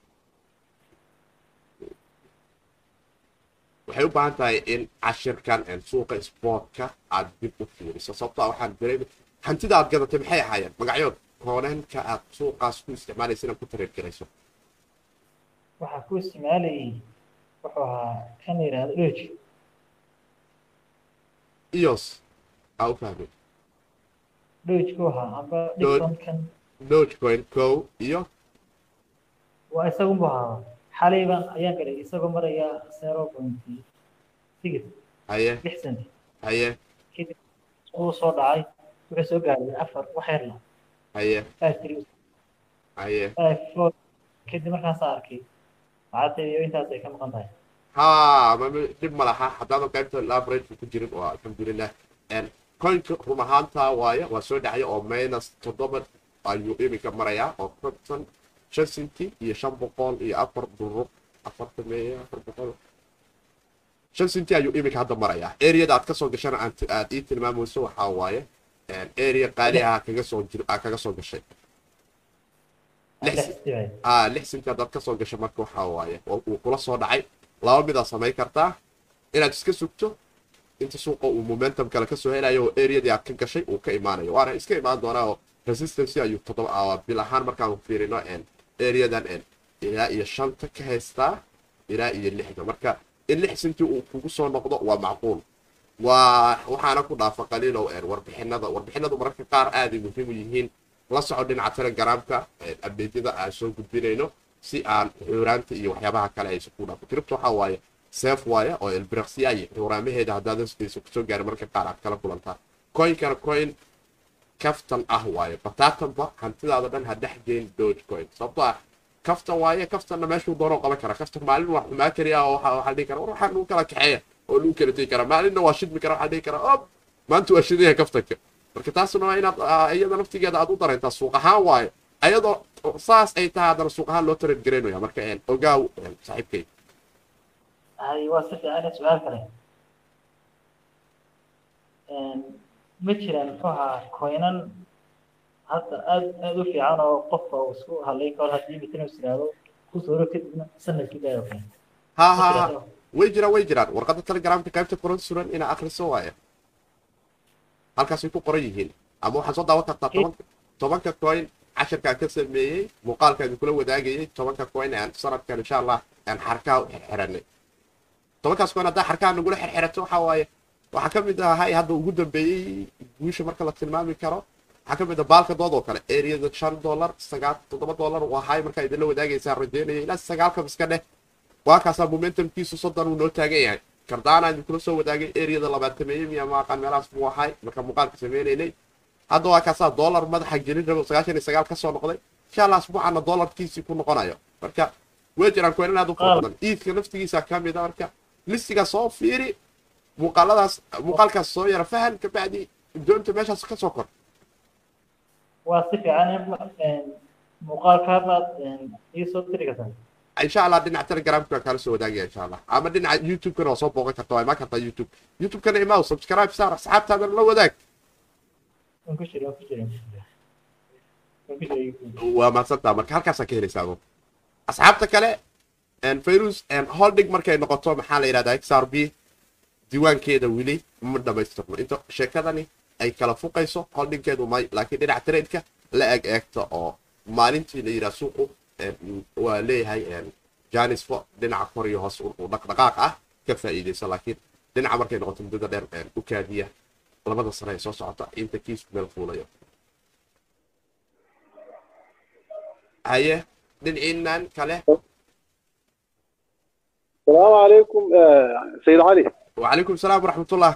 Speaker 1: waxay u baahan tahay in cashirkan suuqa sportka aad dib u fiiriso sababtaa waxaan dareemay hantida aad gadatay maxay ahaayeen magacyood koonanka aad suuqaas ku isticmaalaysa inaad ku tareer garayso
Speaker 3: waxaa ku isticmaalayay wuxuu ahaa kan la yidhahdo dhoji
Speaker 1: ios aa u fahmay
Speaker 3: dhojku ahaa amba
Speaker 1: Doge.
Speaker 3: dhigton kan
Speaker 1: dogecoin kow iyo
Speaker 3: waa isagunbu ahaa xalay baan ayaan galay isagoo maraya zero point six
Speaker 1: haye
Speaker 3: lix cent
Speaker 1: haye
Speaker 3: kadib uu soo dhacay wuxuu soo gaaray afar wax yar la
Speaker 1: haye
Speaker 3: five three
Speaker 1: haye
Speaker 3: five four kadib markaasaa arkay lacagta iyo intaas ay ka maqan tahay
Speaker 1: haa ma ma- dhib ma laha haddaadan qaybta labrage ku jirin waa alxamdulilah coinka run ahaanta waaye waa soo dhacaya oo minus toddoba ayuu iminka marayaa oo konton shan centi iyo shan boqol iyo afar duruq afartan meeya afar boqol shan centi ayuu iminka hadda marayaa areada aad kasoo gashana aad aad ii tilmaamayso waxaa waaye area qaali ah kaga soo jir aa kaga soo gashay lix
Speaker 3: lix sibay
Speaker 1: ah lix centi haddaad kasoo gasho marka waxaa waaye oo uu kula soo dhacay laba midaa samayn kartaa inaad iska sugto inta suuqa uu momentum kale kasoo helayo oo areadii aad ka gashay uu ka imaanayo waana iska imaan doonaa oo resistancy ayuu toddoba ah, bil ahaan markaan fiirino areadan ilaa iyo shanta ka haystaa ilaa iyo lixda marka in lix centi uu kugu soo noqdo waa macquul waa waxaana ku dhaafa qaliilow warbixinada warbixinadu mararka qaar aaday muhiim u yihiin la soco dhinaca telegramka abdeedyada aan soo gudbinayno si aan xuuraanta iyo waxyaabaha kale aysan ku dhaafo cripto waxaa waaye seef waaye oo elbiraqsiya iyo xuuraamaheeda haddaadan aysan kusoo gaarin mararka qaar aad kala kulantaa coinkana coin kaftan ah waaye bataatanba hantidaada dhan ha dhex geyn dogecoin sababtoo ah kaftan waaye kaftanna meeshuu doonoo qaban kara kaftan maalin waa xumaa keliya oo waxa waxaa dhihi kara war waxaa lagu kala kaxeeya oo lagu kala tegi kara maalinna waa shidmi kara waxaa dhihi kara ob maanta waa shidaya kaftanka marka taasna waa inaad ah, iyada naftigeeda aad u dareentaa suuq ahaan waaye ayadoo saas ay tahay haddana suuq ahaan loo tareed garaynaya marka een, ogaaw een, saaxiibkay
Speaker 3: hay waa si fiican su-aal kale ma jiraan muxuu ahaa coinan hadda aad aad u fiican oo qofka uu isku hadlayn karo haddii mitin is yiraahdo ku suuro kadibna sanadkii daayo kale
Speaker 1: ha ha ha way jiraan way jiraan warqadda telegramka qaybta qoran suran inaa akhriso waaye halkaasay ku qoran yihiin ama waxaad soo daawan kartaa tobanka tobanka coin casharkaan ka sameeyey muuqaalkaan kula wadaagayay tobanka coin aan sanadkan insha allah aan xarkaha u xirxiranay tobankaas coin haddaa xarkaha nagula xirxirato waxaa waaye waxaa ka mid ahay hadda ugu dambeeyey guusha marka la tilmaami karo waxaa ka mid ah baalka dood oo kale areada shan dollar sagaal toddoba dollar uu ahaay markaa idinla wadaagaysaan rajeynaya ilaa sagaalka iska dheh waa kaasaa momentumkiisu soddon uu noo taagan yahay kardaana idinkula soo wadaagay areada labaatameeye miya maaqaan meelahaas buu ahaay marka muuqaalka sameynaynay hadda waa kaasaa dollar madaxa gelin rabo sagaashan iyo sagaal ka soo noqday insha allah asbuucana dollarkiisii ku noqonayo marka way jiraan kuwan aad u fara badan iidka naftigiisa ka mid a marka listiga soo fiiri muuqaaladaas muuqaalkaas soo yara fahan kabacdi doonta meeshaas ka soo kor
Speaker 3: waa si fiican in muuqaalka baad ii soo diri kartaa
Speaker 1: insha allah dhinaca telegramka waa kaala soo wadaagaya insha allah ama dhinaca youtube-kana waa soo booqan karta waa imaan kartaa youtube youtube-kana imaa subscribe saar asxaabtaadana la wadaag
Speaker 3: waan ku jira waan ku jira waan ku jira oo ku sheegi
Speaker 1: waa mahadsantaa marka halkaasaa ka helaysaa adu asxaabta kale fayrus holding markay noqoto maxaa la yidhahdaa xrb diiwaankeeda weli ma dhamaystirno inta sheekadani ay kala fuqayso holdingkeedu may laakiin dhinaca tradeka la eg eegta oo maalintii la yidhaha suuqu waa leeyahay janisfo dhinaca kor iyo hoos uu dhaqdhaqaaq ah ka faa'iidayso laakiin dhinaca markay noqoto muddada dheer u kaadiya labada sane ee soo socota inta kiisku meel fuulayo haye dhinaciinan kale
Speaker 4: السلام عليكم آه، سيد علي
Speaker 1: وعليكم السلام ورحمة الله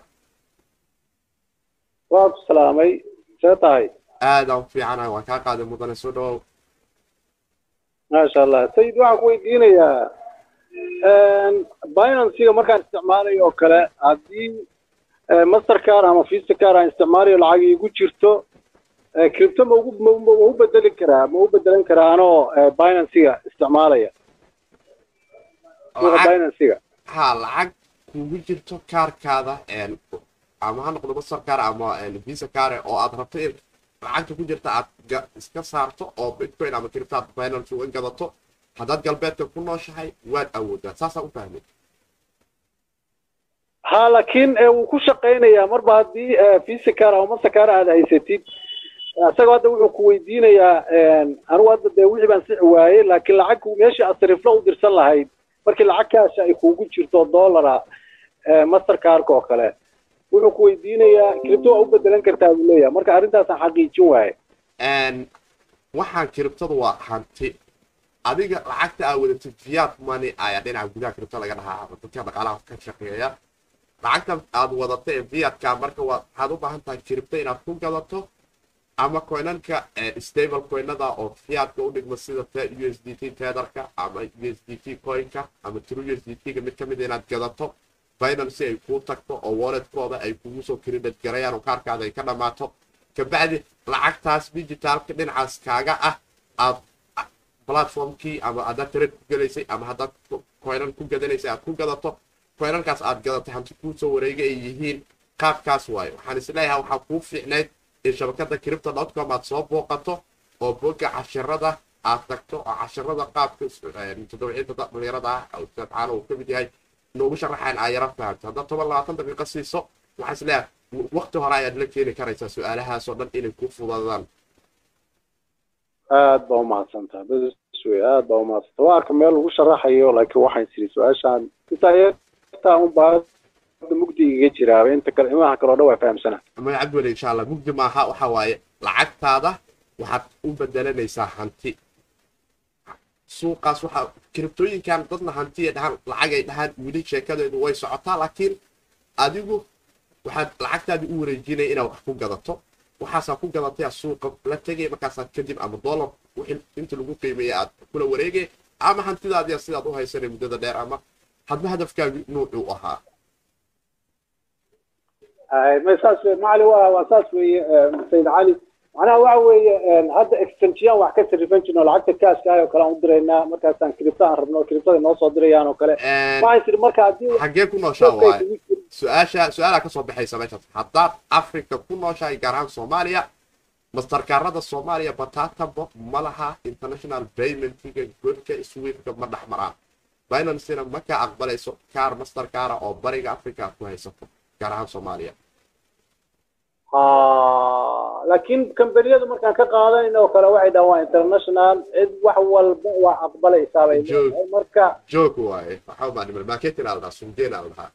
Speaker 4: وعليكم السلام أي سيطاي
Speaker 1: aada u fiicana waan kaa qaaday mudane soo dhawow
Speaker 4: ما شاء الله سيد waxaan ku weydiinayaa binancyga markaan isticmaalayo oo kale haddii mastercard ama visacar aan isticmaalayo lacag igu jirto crypto ma ugu ma ma u bedeli karaa ma u bedelan karaa anoo binancyga isticmaalaya suuqa
Speaker 1: Lacag-
Speaker 4: binancyga
Speaker 1: ha lacag kugu jirto kaarkaada ama ha noqdo mastercar ama visa care oo aad rabto in lacagta ku jirta aad ga- iska saarto oo bitcoin ama crypto aad finance uga gadato haddaad galbeedka ku nooshahay waad awoodaa saasaa u fahmay
Speaker 4: ha laakiin eh, wuu ku shaqaynayaa marba haddii eh, visacar ama mastercard aad haysatid isagoo hadda wuxuu ku weydiinayaa anigu hadda dee wixii baan sixi waayey laakiin lacag meeshii aad sariflo u dirsan lahayd markii lacag kaasha ay kuugu jirto dollara mastercardka oo kale wuxuu ku weydiinayaa cripto waa u bedelan kartaa buu leeyahay marka arrintaasaan xaqiijin waaye
Speaker 1: waxaan kiribtadu waa hanti adiga lacagta aa wadatid fiat money ayaa dhinaca gudaha kiribta laga dhahaa dadka dhaqaalaha ka shaqeeya lacagta aad wadata ee fiatka marka waa waxaad u baahan tahay kiribto inaad ku gadato ama coinanka stable coinada oo fiatka u dhigma sida u s d t tetherka ama u s d t coinka ama true u s d t ga mid kamid inaad gadato binance ay kuu tagto oo walletkooda ay kugu soo credit garayaan oo kaarkaada ay ka dhammaato kabacdi lacagtaas digitalka dhinacaas kaaga ah aad platformkii ama haddaad trade ku gelaysay ama haddaad coinan ku gadanaysay aad ku gadato coinankaas aad gadatay hanti kuu soo wareega ay yihiin qaabkaas waaye waxaan isleeyahay waxaa kuu fiicnayd in shabakada cripto dotcom aad soo booqato oo boga cashirada aad tagto oo cashirada qaabka todobciinta dhalinyarada ah ustaad caano uu kamid yahay noogu sharaxayn aa yara fahamto haddaad toban labaatan daqiiqo siiso waxaan isleeyahay waqti hore ayaad la keeni karaysaa su-aalahaasoo dhan inay ku fudadaan
Speaker 4: aad baa umahadsantaa bes wey aad baa umahadsantaa waa arka meel lagu sharaxayo laakiin waxaan tiri su-aashaan intaa yartaa unbaa hadda mugdi igaga jiraaba inta kale imaha kale oo dhan waa fahamsana
Speaker 1: maya cabdiweli insha allah mugdi maaha waxa waaye lacagtaada waxaad u bedelanaysaa hanti suuqaas waxaa kiribtooyinkan dadna hanti ay dhahaan lacag ay dhahaan weli sheekadeedu way socotaa laakiin adigu waxaad lacagtaadii u wareejinaya inaad wax ku gadato waxaasaa ku gadatay aad suuqa la tegay markaasaad kadib ama dollar wixii inta lagu qiimeeya aad kula wareegay ama hantidaadiya sidaad u haysanay muddada dheer ama hadba hadafkaagi nuucuu ahaa
Speaker 4: ma saas wey macali waa waa saas weeye sayid cali macnaha waxa weeye hadda extension wax ka sarifan jirno lacagta kaaska ah oo kale aan u diraynaa markaasaan cripto aan rabno criptada noo soo dirayaan oo kale waxaan tiri marka haddii
Speaker 1: xaggee ku nooshaa waaye su-aasha su-aalaa kasoo baxaysa meeshaas haddaad africa ku nooshahay gaar ahaan soomaaliya mastarkaarada soomaaliya batatabo ma laha international paymentiga godka swiftka ma dhex maraan binancena ma ka aqbalayso kaar masterkaara oo bariga africa aad ku haysato gaar ahaan soomaaliya
Speaker 4: laakiin kambaniyadu markaan ka qaadanayna oo kale waxay dhahaan waa international cid wax walba waa aqbalaysaa bay leedahay marka
Speaker 1: joog waaye waxaa umaanimal marketing aa ladhahaa sungeen aa ladhahaa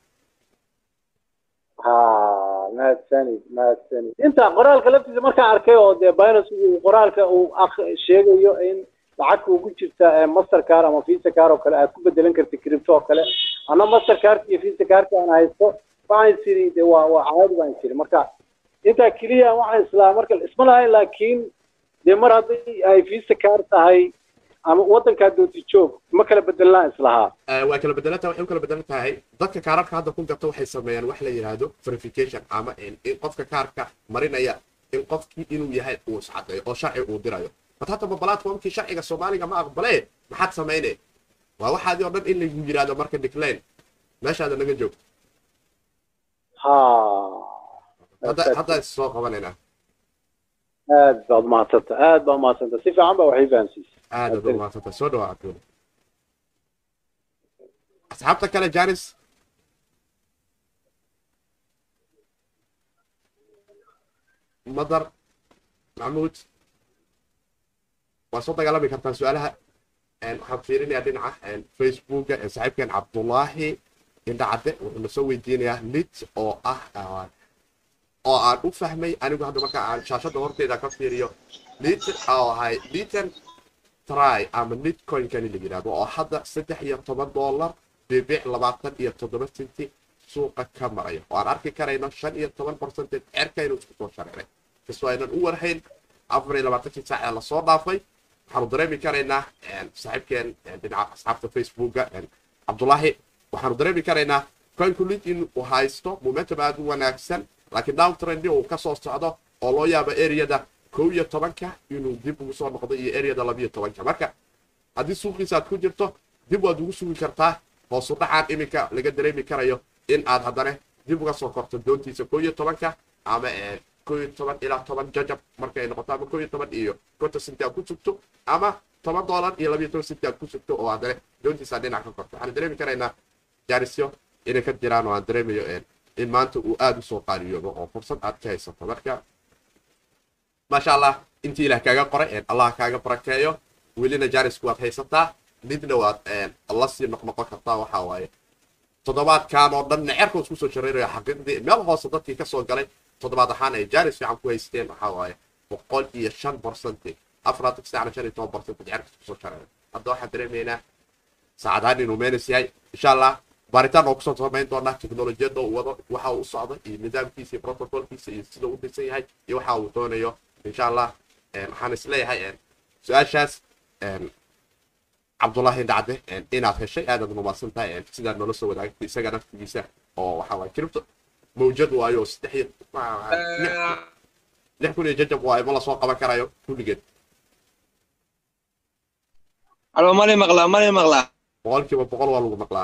Speaker 4: ha mahadsanid mahadsanid inta qoraalka laftiisa markaan arkay oo dee binance uu qoraalka uu sheegayo in lacagka ugu jirta mastercard ama visa car oo kale aad ku bedelan karta cripto oo kale ana mastercard iyo visa carka aan haysto waxaan tiri de waa waa caadi baan tiri marka intaa keliya waxaan islaa marka isma lahayn laakiin dee mar hadday ay visa car tahay ama waddankaa doonti joog ma kala bedelaan islahaa
Speaker 1: waa kala bedelanta waxay u kala bedelan tahay dadka kaararka hadda ku garta waxay sameeyaan wax la yidhaahdo verification ama in qofka kaarka marinaya in qofkii inuu yahay uu iscadeeyo oo sharci uu dirayo bad haddaba platformkii sharciga soomaaliga ma aqbalee maxaad samayne waa waxaadii oo dhan in lagu yidhaahdo marka decline meeshaada naga joogto
Speaker 4: ha
Speaker 1: hadda hadda is soo qabanaynaa
Speaker 4: aad baad umahadsanta aad baa umahadsanta si fiican ba waxay fahamsiisay
Speaker 1: aad aad umahadsanta soo dhawaa cabdulla asxaabta kale janis madar maxamuud waa soo dagaalami kartaan su-aalaha waxaan fiirinayaa dhinaca facebooka saaxiibkeen cabdullaahi indhacadde wuxuu na soo weydiinayaa lit oo ah oo aan u fahmay anigu hadda marka aan shaashada horteeda ka fiiriyo lit oo ahay litan try ama litcoinkani la yidhahdo oo hadda saddex iyo toban dollar dhibic labaatan iyo toddoba senti suuqa ka maraya oo aan arki karayno shan iyo toban percentage cerka inuu isku soo shareeray kastoo aynan u warhayn afar iyo labaatankii saac ee lasoo dhaafay waxaanu dareemi karaynaa saaxiibkeen dhinaca asxaabta facebooka cabdullaahi waxaanu dareemi karaynaa coinkulit in uu haysto momentum aad u wanaagsan laakiin down trendi uu ka soo socdo oo loo yaabo areada kow iyo tobanka inuu dib ugu soo noqdo iyo areada labiyo tobanka marka haddii suuqiisa aad ku jirto dib waad ugu sugi kartaa hoosu dhacaan iminka laga dareemi karayo in aad haddana dib uga soo korto doontiisa kow iyo tobanka ama kow iyo toban ilaa toban jajab markay noqoto ama kow iyo toban iyo konton senti aad ku sugto ama toban dollar iyo labiyo toban senti aad ku sugto oo haddana doontiisa dhinac ka korto waxaan dareemi karaynaa jaarisyo inay ka jiraan oo aan dareemayo in maanta uu aada u soo qaariyoobo oo fursad aad ka haysato marka maasha allah intii ilaah kaaga qoray allah kaaga barakeeyo welina jaarisku waad haysataa midna waad la sii noqnoqon kartaa waxaa waaye toddobaadkan oo dhan necerka isku soo shareerayo xaqiiqdii meel hoose dadkii ka soo galay toddobaad ahaan ay jaaris fiican ku haysteen waxaa waaye boqol iyo shan barcentage afaraatan saacna shan iyo toban barcentage necerka isku soo shareeray hadda waxaan dareemaynaa saacadahan inuu meenis yahay insha allah baaritaan oo kusoo samayn doonaa teknolojiyadda uu wado waxa uu u socdo iyo nidaamkiisa iyo protocolkiisa iyo sida uu dhisan yahay iyo waxa uu doonayo insha allah waxaan isleeyahay su-aashaas cabdullaahi dhacde inaad heshay aadaad rumaasan tahay sidaad noola soo wadaagtay isaga naftigiisa oo waxa waay cripto mawjad waayo saddex iyo lix kun iyo jajab waayo ma lasoo qaban karayo kulligeed
Speaker 5: alo mali maqlaa mali maqlaa
Speaker 1: boqolkiiba boqol waa lagu maqlaa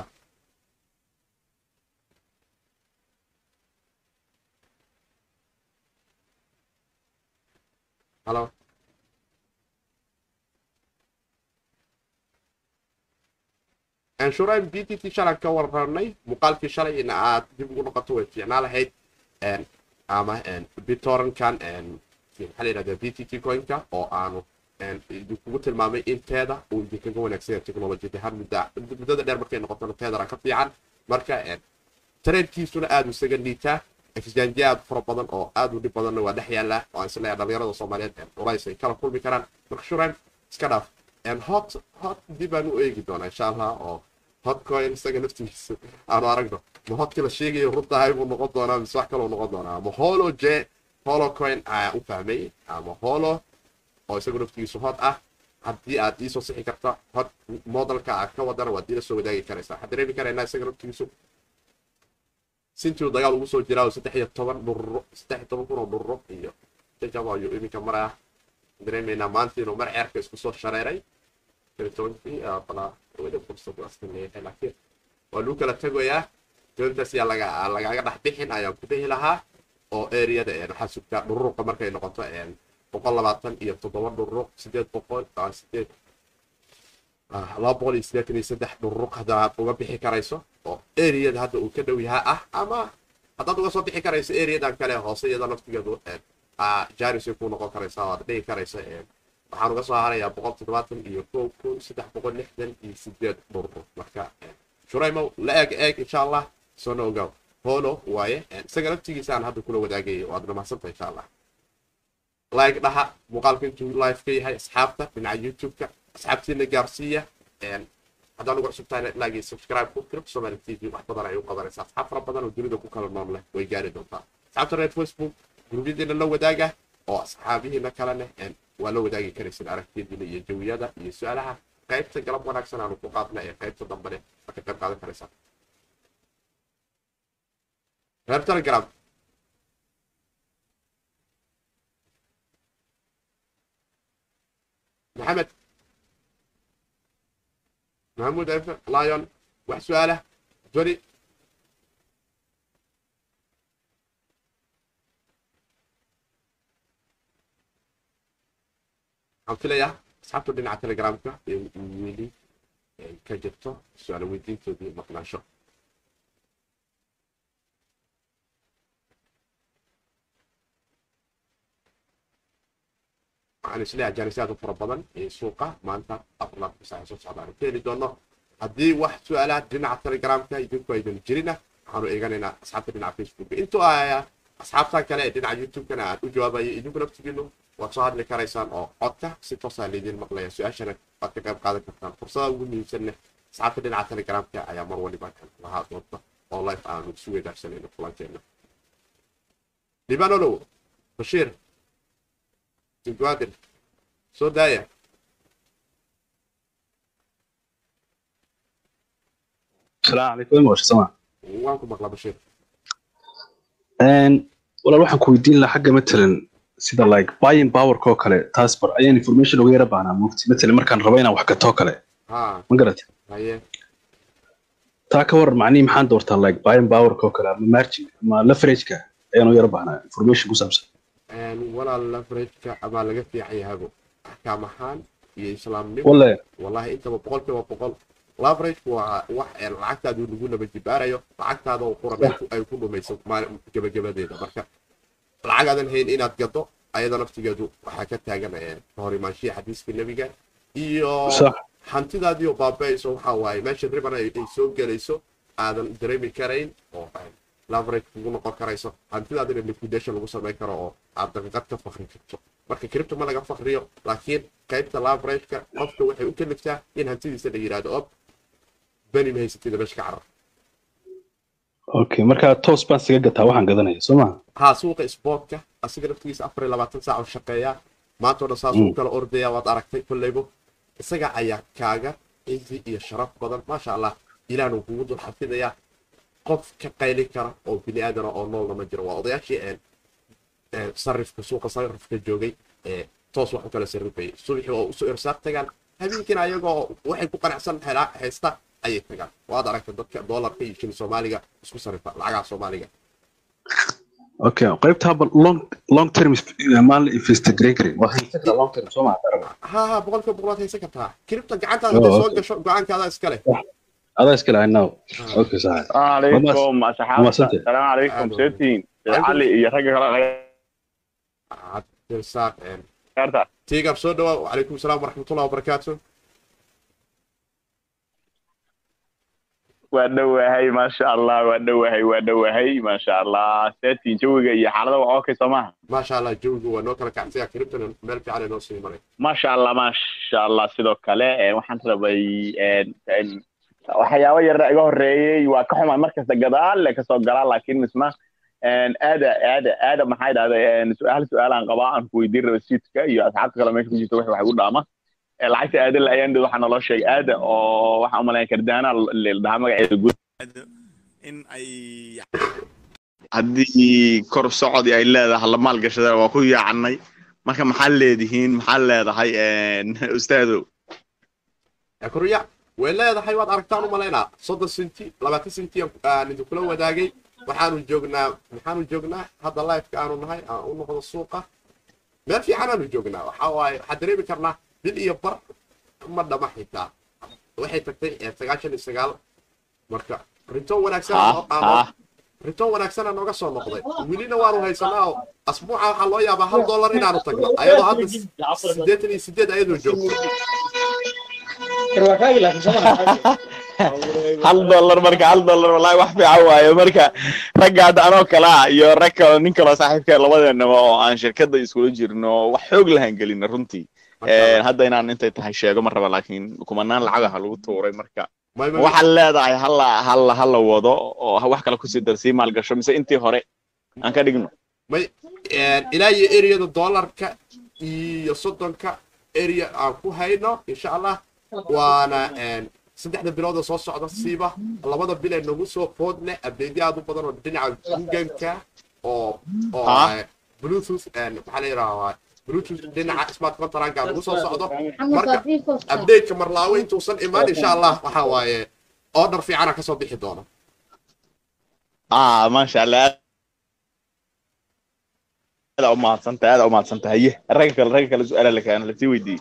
Speaker 1: halo anshurayn b t t shalan ka warranay muuqaalkii shalay in aad dib ugu noqoto way fiicnaa lahayd ama bitorankan maxaa la yidhahdaa b t t coinka oo aanu idinkugu tilmaamay in teeda uu idinkaga wanaagsan yahay technologiyad ahaan mudda muddada dheer markay noqotona teedara ka fiican marka tareedkiisuna aada isaga liitaa exjanji aad fara badan oo aad u dhib badanna waa dhex yaallaa oo aan isleeyahay dhalinyarada soomaaliyeed culays ay kala kulmi karaan marka shurayn iska dhaaf hot hot dib aan u eegi doonaa insha allah oo hotcoin isaga naftigiisa aanu aragno ma hotkii la sheegayo runtahay buu noqon doonaa mise wax kaloo noqon doonaa ama holo j holo coin ayaa u fahmay ama holo oo isagu naftigiisu hot ah haddii aad iisoo sixi karta hot modelka aad ka wadana waad iila soo wadaagi karaysaa waxaan dareemi karaynaa isaga naftigiisu sintiu dagaal ugu soo jiraa oo saddex iyo toban dhururo saddex iyo toban kun oo dhururo iyo jajab ayuu iminka maraya dareemaynaa maanta inuu mar ceerka isku soo shareeray tobankii balaa weli fursad askan leeyahay laakiin waa lagu kala tegayaa doontaas yaa laga lagaaga dhex bixin ayaan ku dhihi lahaa oo areada waxaa sugtaa dhururuqa markay noqoto boqol labaatan iyo toddoba dhururuq sideed boqol sideed laba boqol iyo siddeetan iyo saddex dhururuq haddaad uga bixi karayso oo areada hadda uu ka dhow yahaa ah ama haddaad uga soo bixi karayso areadan kale hoose iyada naftigeedu jarisay ku noqon karaysaa oo aad dhihi karaysa waxaan uga soo harayaa boqol toddobaatan iyo kow kun saddex boqol lixdan iyo sideed dhurur marka shuraymow la eeg eeg insha allah soona ogaw holo waaye isaga naftigiisaan hadda kula wadaagayay oo aad dhamacsanta insha allah like dhaha muuqaalka intuu live ka yahay asxaabta dhinaca youtube-ka asxaabtiina gaarsiiya haddaan ugu cusub tahay like iyo subscribe ku kirib somali t v wax badan ay u qabanaysaa asxaab fara badan oo dunida ku kala nool leh way gaari doontaa asxaabta reer facebook gurubyadiina la wadaaga oo asxaabihiina kalena waa la wadaagi karaysin aragtiyadiina iyo jawiyada iyo su-aalaha qaybta galab wanaagsan aanu ku qaadna ee qaybta dambene waa ka qayb qaadan karaysaa reer telegram maxamed maxamuud efe lion wax su-aalah joni waxaan filayaa asxaabtu dhinaca telegramka ee weli ay ka jirto su-aal weydiintoodii maqnaansho waxaan isleeyahay jaanisaad u fara badan ee suuqa maanta afar saac soo socdaan ka heli doono haddii wax su-aalaha dhinaca telegramka idinku aydan jirina waxaanu eeganaynaa asxaabta dhinaca facebook intuu ahaya asxaabtan kale ee dhinaca youtube-kana aan u jawaabayo idinku naftigiinu waad soo hadli karaysaan oo codka si toosaa laydin maqlaya su-aashana waad ka qayb qaadan kartaan fursada ugu muhiimsanne asxaabta dhinaca telegramka ayaa mar waliba kan lahaa doonta oo life aanu isu weydaarsanayno kulankeena libanolow bashiir Guadir. Soo daaya.
Speaker 6: السلام عليكم وش سمع
Speaker 1: Waan ku maqlaa Bashiir.
Speaker 6: ان walaal waxaan ku weydiin lahaa xagga matalan sida like buying power koo kale taas bar ayaan information uga yara baahnaa mugti matalan markaan rabo inaan wax gatoo kale
Speaker 1: Haa,
Speaker 6: ma garat
Speaker 1: haye.
Speaker 6: taa ka waran macnihii maxaan doortaa like buying power koo kale ama margin ama leverage-ka ayaan u yara baahnaa information ku saabsan
Speaker 1: Een walaal leverage-ka ama laga fiican yahabo axkaam ahaan iyo islaamnimo
Speaker 6: walle
Speaker 1: wallahi intaba boqolkiiba boqol leverage waa wax ee lacagtaadu lagu naba jibaarayo lacagtaada oo qurabeed ay ku dhumayso maalin gebagabadeeda marka lacag aadan hayn inaad gado ayada naftigeedu waxaa ka taagan ee ka hor imaanshiya xadiiska nebiga iyo
Speaker 6: sax
Speaker 1: hantidaadii oo baabaayso waxa waaye meesha riban ay ay soo gelayso aadan dareemi karayn oo ay leverage kugu noqon karayso hantidaadina liquidation lagu samayn karo oo aad daqiiqad ka fakri karto marka cripto ma laga fakriyo laakiin qaybta leverage-ka qofka waxay u kaliftaa in hantidiisa la yidhaahdo ob bani ma haysatida meesha ka carar
Speaker 6: okay marka toos baan siga gataa waxaan gadanaya soo maha
Speaker 1: haa suuqa sportka asiga naftigiisa afar iyo labaatan saac oo shaqeeyaa maanta oo dhan saas u kala ordaya waad aragtay kolleybo isaga ayaa kaaga cizi iyo sharaf badan maasha allah ilaahnu kugu dul xafidayaa qof ka qayli kara oo bini aadana oo noolna ma jiro waa odayaashii een ee sarifka suuqa sarifka joogay ee toos wax u kala sarrifayay subaxii oo usoo irsaaq tagaan habeenkiina ayagoo waxay ku qanacsan helaa haysta ayay tagaan waad aragtay dadka doolarka iyo shilin soomaaliga isku sarrifa lacagaha soomaaliga
Speaker 6: okay qaybta haba long long term maan investigate karin waa haysan karaa long term soo maha
Speaker 1: ها ها بقول لك بقولات هي سكتها كريبتا قعدت هذا
Speaker 6: أوه،
Speaker 1: سوق
Speaker 6: أوكي.
Speaker 1: شو قعدت هذا اسكله
Speaker 6: adaa iska lahay now okay sax
Speaker 7: السلام عليكم أصحاب
Speaker 6: ومسنتي.
Speaker 7: السلام عليكم
Speaker 1: أهلا.
Speaker 7: سيتين
Speaker 1: عليكم.
Speaker 7: علي يا رجل
Speaker 1: عبد الرزاق يعني
Speaker 7: غيرتها
Speaker 1: تيجا بسودة وعليكم السلام ورحمة الله وبركاته
Speaker 7: waa dhowahay maasha allah waa dhowahay waa dhowahay maasha allah seetiin jawiga iyo xaalada waa okay soo maaha
Speaker 1: ما شاء الله جوجو ونوكل كعسيا كريبتا مال في على نوصي مري
Speaker 7: maasha allah maasha allah sidoo kale eh, waxaan rabay en- en, waxyaabo yar iga horeeyey waa ka xumay markasta gadaal le kasoo galaa laakiin misma en, aada aada aada maxay dhahday su-aal su-aalaan qabaa aan ku weydiin raba siidka iyo asxaabta kale meesha ku jirta wax wax u dhaama Eh, lacagta aada la ayaan waxaa naloo sheegay aada oo waxaan umalayn kardaana ldhahaa magaceeda guud in ay haddii kor socod ay leedahay la maalgashada waa ku yaacnay marka maxaa leedihiin maxaa leedahay ustaadow
Speaker 1: كوريا ولا هذا حيوان أركتان ومالينا صد سنتي لما سنتي ندو كل وداقي وحانو جوجنا وحانو جوجنا هذا اللايف كانوا نهاي أقول نقول السوق ما في حنا جوجنا وحواي حدري بكرنا بالإيبر مرة ما حيتا waxay tagtay ee sagaashan iyo sagaal marka rintoon wanaagsan oo aan rintoon wanaagsan nooga soo noqday welina waanu haysanaa oo asbuuca waxaa loo yaabaa hal dollar inaanu tagno ayadoo hadda siddeetan iyo siddeed ayadoo joogto
Speaker 7: hal dollar marka hal dollar wallahi wax fiican waaye marka ragga hadda anoo kale ah iyo rag kale nin kaloo saaxiibka labadeenaba oo aan shirkadda iskula jirno wax xoog lahan gelina runtii Eh, hadda inaan intay tahay sheego ma raba laakiin kumanaan lacagaha lagu tuuray marka
Speaker 1: May- may-
Speaker 7: waxaad leedahay hala hala hala wado oo wax kale kusii darsii maalgasho mise intii hore aan ka dhigno
Speaker 1: may ilaa iyo ereyada dollarka iyo soddonka area aan ku hayno insha allah waana saddexda bilood oo soo socda siiba labada bil ee nagu soo food leh abdeedyo aad u badan oo dhinaca googanka oo oo
Speaker 7: Ah.
Speaker 1: eh, bluetooth eh, maxaa la yidhahdaa bluetooth dhinaca smart contractka nagu soo socdo marka update-ka marlaawo intuusan imaan insha allah waxa waaye order fiicana kasoo bixi doona
Speaker 7: ah maasha allah aada u mahadsantahay aada u mahadsantahay haye ragga kale ragga kale su-aala la keena lasii weydiiyey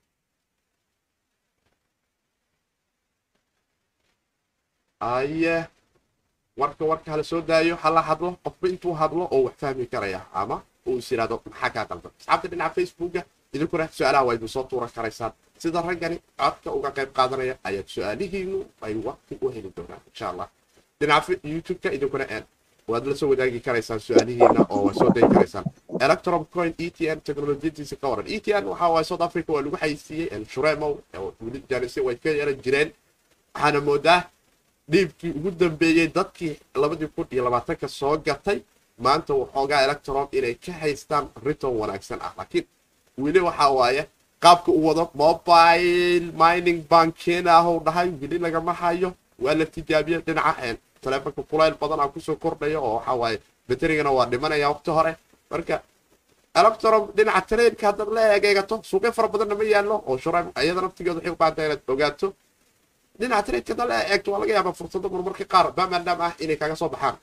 Speaker 1: aye warka warka hala soo daayo hala hadlo qofba intuu hadlo oo wax fahmi karaya ama uu is yidhahdo maxaa kaa qaldan asxaabta dhinaca facebooka idinkuna su-aalaha waa idin soo tuuran karaysaan sida raggani codka uga qayb qaadanaya ayaad su-aalihiinu ay waqti u heli doonaan insha allah dhinaca youtube-ka idinkuna waad la soo wadaagi karaysaan su-aalihiina oo waa soo dayi karaysaan electron coin e t n technologiyadiisa ka waran e t n waxa waaye south africa waa lagu xayisiiyey shuremow wili jaanise way ka yaran jireen waxaana moodaa dhiibkii ugu dambeeyey dadkii labadii kun iyo labaatanka soo gatay maanta waxoogaa electron inay ka haystaan riton wanaagsan ah laakiin weli waxa waaye qaabka u wado mobile mining bankeena ahuu dhahay weli lagama hayo waa la tijaabiyey dhinaca taleefonka kulayl badan aa kusoo kordhaya oo waxa waaye baterigana waa dhimanaya waqti hore marka electron dhinaca trainka haddaad la egeegato suuqyo fara badanna ma yaallo oo shurayb iyada naftigeeda waxay u baahantahay inaad ogaato dhinaca trainka haddaad la eegto waa laga yaabaa fursado marmarka qaar bamandam ah inay kaga soo baxaan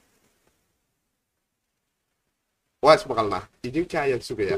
Speaker 1: waa ismaqalnaa idinka ayaan sugayaa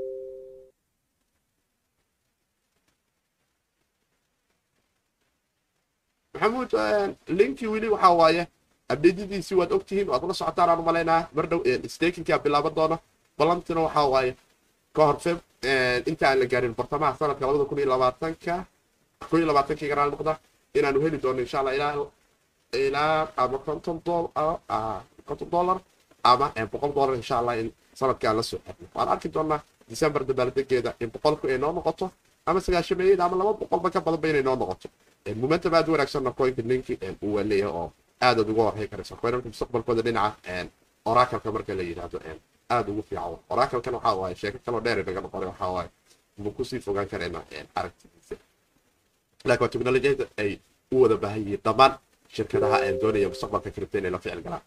Speaker 1: maxamuud linkii weli waxaa waaye abdeedadiisii waad ogtihiin waad la socotaan aan umalaynaa mar dhow stakinkaa bilaaban doona balantina waxaa waaye ka hor feb inta aan la gaarin bartamaha sanadka labada kun iyo labaatanka kun iyo labaatankii garaal noqda inaanu heli doono insha allah ilaa ilaa ama konton konton dollar ama boqol dollar insha allah in sanadkaan la soo xirno waan arki doonaa december dabaaldegeeda in boqolku ay noo noqoto ama sagaashameeyada ama laba boqolba ka badanba inay noo noqoto momentum aad u wanaagsanna coinka linki uu waa leeyahay oo aadaad uga warhay karaysa coinanka mustaqbalkooda dhinaca oracalka marka la yidhaahdo aad ugu fiican oracalkan waxaa waaye sheeko kaloo dheer naga noqonay waxaa waaye ma kusii fogaan karaynaa aragtidiisa laakiin waa teknolojiyada ay u wada baahan yihiin dhammaan shirkadaha doonaya mustaqbalka kripto inay la ficil galaan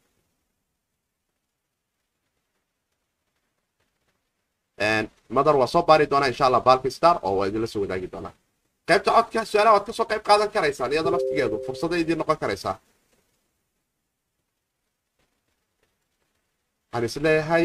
Speaker 1: madar waa soo baari doonaa insha allah balki star oo waa idinla soo wadaagi doonaa qaybta codka su-aalaha waad kasoo qayb qaadan karaysaan iyada laftigeedu fursaday idiin noqon karaysaa waxaan is leeyahay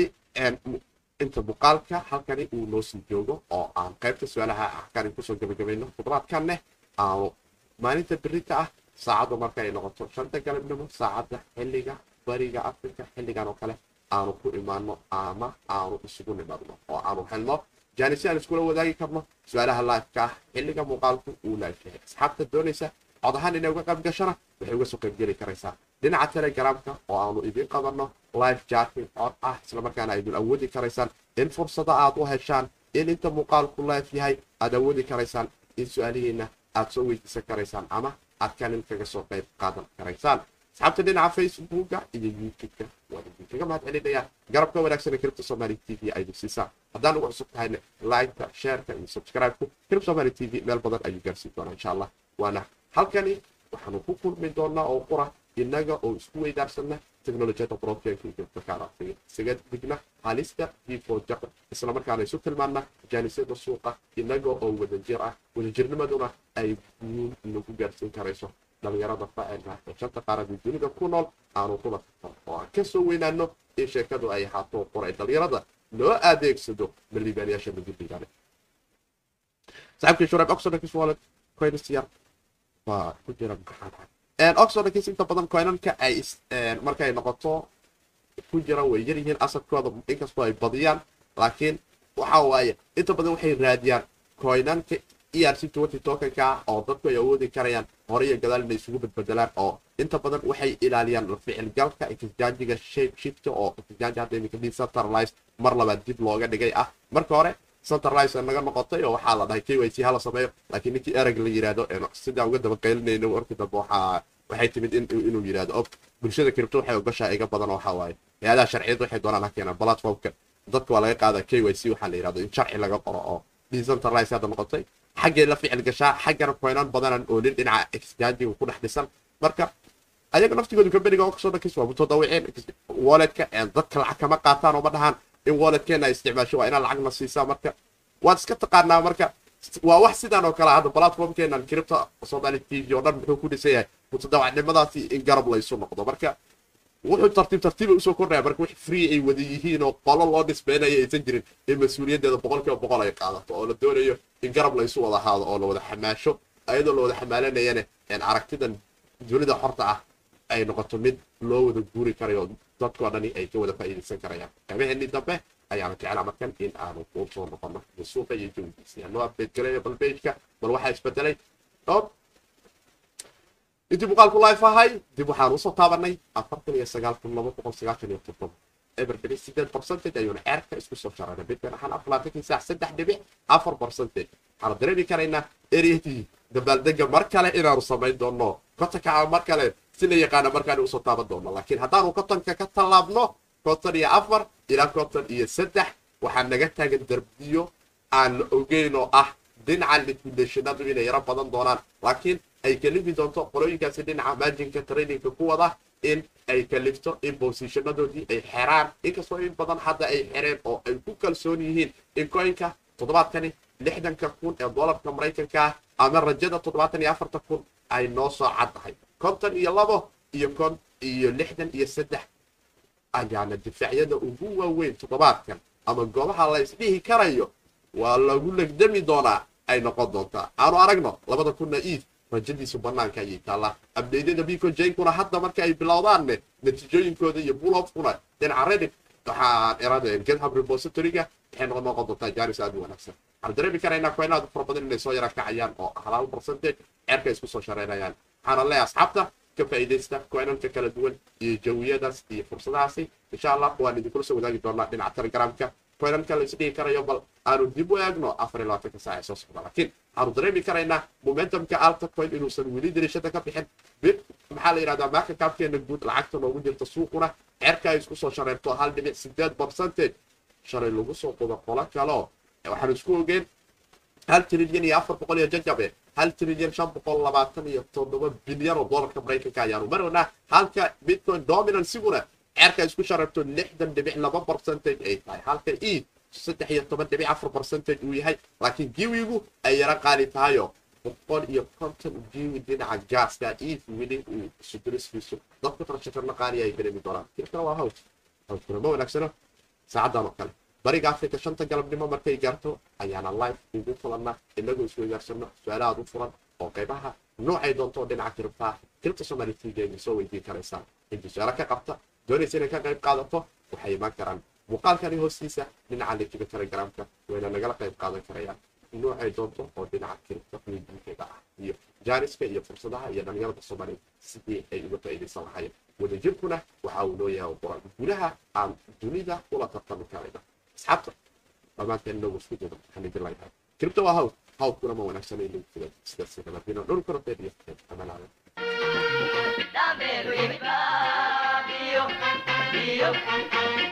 Speaker 1: inta muuqaalka halkani uu noo sii joogo oo aan qaybta su-aalaha halkani kusoo gabagabayno khudbaadkaneh aanu maalinta berita ah saacadda marka ay noqoto shanta galabnimo saacadda xilliga bariga africa xilligan oo kale aanu ku imaano ama aanu isugu nimadno oo aanu helno jaanisi aan iskula wadaagi karno su-aalaha laifka ah xilliga muuqaalku uu laif yahay asxaabta doonaysa cod ahaan inay uga qayb gashana waxay uga soo qaybgeli karaysaa dhinaca telegramka oo aanu idiin qabanno life jarking cod ah islamarkaana aydun awoodi karaysaan in fursada aad u heshaan in inta muuqaalku life yahay aad awoodi karaysaan in su-aalihiina aad soo weydiisan karaysaan ama aad kanin kaga soo qayb qaadan karaysaan asxaabta dhinaca facebooka iyo youtube-ka waan idinkaga mahad celinayaa garabka wanaagsan ee kiribta somali t v aydu siisaan haddaan ugu cusub tahayna like-ka shareka iyo subscribe-ku kirib somali t v meel badan ayuu gaarsiin doonaa insha allah waana halkani waxaanu ku kulmi doonaa oo qura innaga oo isku weydaarsana teknolojiyada broadcastka iyo kiribtakaaraftiga isaga digna halista before jaqa islamarkaana isu tilmaana jaanisyada suuqa innaga oo wadajir ah wadajirnimaduna ay guul nagu gaarsiin karayso dhalinyarada facelka ee shanta qaarada dunida ku nool aanu kula tartano oo aan ka soo weynaano in sheekadu ay ahaato qoray dhalinyarada loo adeegsado maliibaanayaasha maguddigane saaxiibkii shurayb oxodakis wallet coins yar waa ku jira maxaan oxodakis inta badan coinanka ay markay noqoto ku jira way yar yihiin asadkooda inkastoo ay badiyaan laakiin waxa waaye inta badan waxay raadiyaan coinanka erc twenty tokenka oo dadku ay awoodi karayaan hore iyo gadaal inay isugu badbedelaan oo inta badan waxay ilaaliyaan ficilgalka exchangiga shape shift oo exchange hadda iminka decentralized mar labaad dib looga dhigay ah marka hore centralized naga noqotay oo waxaa la dhahay k y c hala sameeyo laakiin ninkii ereg la yidhaahdo sidaan uga daba qaylinayno warkii dambe waxaa waxay timid inuu yidhaahdo o bulshada kiribto waxay ogashaa iga badan waxaa waaye hay-adaha sharciyad waxay doonaan ha keenaan platformka dadka waa laga qaadaa k y c waxaa la yidhahdo in sharci laga qoro oo decentralized hadda noqotay xaggay la ficil gashaa xaggana coinan badanan oo nin dhinaca exchangiga ku dhex dhisan marka ayaga naftigoodu kambaniga kasoo dhankis waa mutadawiceen walletka dadka lacag kama qaataan oo ma dhahaan in walletkeena ay isticmaasho waa inaa lacagna siisaa marka waad iska taqaanaa marka waa wax sidaan oo kale hadda platformkeenan kiribta somali t v oo dhan muxuu ku dhisan yahay mutadawacnimadaasi in garab laysu noqdo marka wuxuu tartiib tartiiba usoo kordhaya marka wix free ay wada yihiin oo qolo loo dhisbeynaya aysan jirin in mas-uuliyaddeeda boqolkiiba boqol ay qaadato oo la doonayo in garab la isu wada haado oo la wada xamaasho ayadoo la wada xamaalanayana aragtidan dunida xorta ah ay noqoto mid loo wada guuri karayo dadkoo dhani ay ka wada faa'iidaysan karayaan qaybaheenii dambe ayaanu jeclaa markan in aanu kuu soo noqono suuqa iyo jawigiisa yaa noo update gareeyo bal pageka bal waxaa isbedelay dhowr intii muuqaalku life ahay dib waxaan usoo taabanay afartan iyo sagaal kun laba boqol sagaashan iyo toddoba everberi sideed percentage ayuuna ceerka isku soo sharanay bitcoin ahaan aflaatankii saac saddex dhibic afar percentage waxaanu dareemi karaynaa eryadii dabaaldega mar kale inaanu samayn doono kotonka mar kale si la yaqaana markaanu usoo taaban doono laakiin haddaanu kotonka ka tallaabno konton iyo afar ilaa konton iyo saddex waxaa naga taagan darbiyo aan la ogeyn oo ah dhinaca liquidationadu inay yaro badan doonaan laakiin ay kalifi doonto qolooyinkaasi dhinaca marginka trainingka ku wada in ay kalifto in bosishanadoodii ay xeraan inkastoo in badan hadda ay xereen oo ay ku kalsoon yihiin in coinka toddobaadkani lixdanka kun ee doolarka maraykanka ah ama rajada toddobaatan iyo afarta kun ay noo soo caddahay konton iyo labo iyo kon iyo lixdan iyo saddex ayaana difaacyada ugu waaweyn toddobaadkan ama goobaha la isdhihi karayo waa lagu legdami doonaa ay noqon doontaa aanu aragno labada kunna iid rajadiisu banaanka ayay taallaa abdeydyada bico jankuna hadda marka ay bilowdaanne natiijooyinkooda iyo bulofkuna dhinaca reddit waxaan iradeen github repositoryga waxay noqon noqon doontaa jaaris aad u wanaagsan waxaan dareemi karaynaa koynaadu fara badan inay soo yara kacayaan oo halaal percentage ceerka isku soo shareynayaan waxaana leeyahay asxaabta ka faa'iidaysta koynanka kala duwan iyo jawiyadaas iyo fursadahaasi insha allah waan idinkula soo wadaagi doonaa dhinaca telegramka koynanka la isdhihi karayo bal aanu dib u eegno afar iyo labaatanka saac ee soo socda laakiin waxaanu dareemi karaynaa momentumka alta coin inuusan weli dirishada ka bixin bir maxaa la yidhahdaa marka kaabkeena guud lacagta noogu jirta suuquna ceerka ay isku soo shareerto hal dhibic sideed percentage shalay lagu soo qudo qolo kaleo waxaan isku ogeen hal trilyan iyo afar boqol iyo jajabe hal trilyan shan boqol labaatan iyo toddoba bilyan oo doolarka maraykanka ayaanu marownaa halka bitcoin dominansiguna ceerka isku shareerto lixdan dhibic laba percentage ay tahay halka e saddex iyo toban dhibic afar percentage uu yahay laakiin giwigu ay yaro qaali tahayo boqol iyo konton giwi dhinaca gaaska ef weli uu suduriskiisu dadku tarashakarna qaali ay dareemi doonaan kirkana waa hawj hawjkuna ma wanaagsano saacadan oo kale bariga africa shanta galabnimo markay gaarto ayaana life ugu fulanna inagoo isweydaarsanno su-aalahaad u furan oo qaybaha noocay doonto dhinaca kiribtaa kiribta somali tv ayna soo weydiin karaysaan intii su-aalo ka qabta doonaysa inay ka qayb qaadato waxay imaan karaan muuqaalkani hoostiisa dhinaca linkiga telegramka wayna nagala qayb qaadan karayaan noocay doonto oo dhinaca kiribta weydiinkeeda ah iyo jaaniska iyo fursadaha iyo dhalinyarada soomaaliya sidii ay uga faa'iidaysan lahayeen wadajirkuna waxa uu leeyahay quran gudaha aan dunida ula tartami karayna asxaabta dhammaanteen inagu isku jiro waxaan idin leeyahay kiribta waa hawd hawdkuna ma wanaagsanay linkiga sidaas nabadina dhulkuna beeriyo amanaada
Speaker 8: Dame Luis Fabio, Fabio,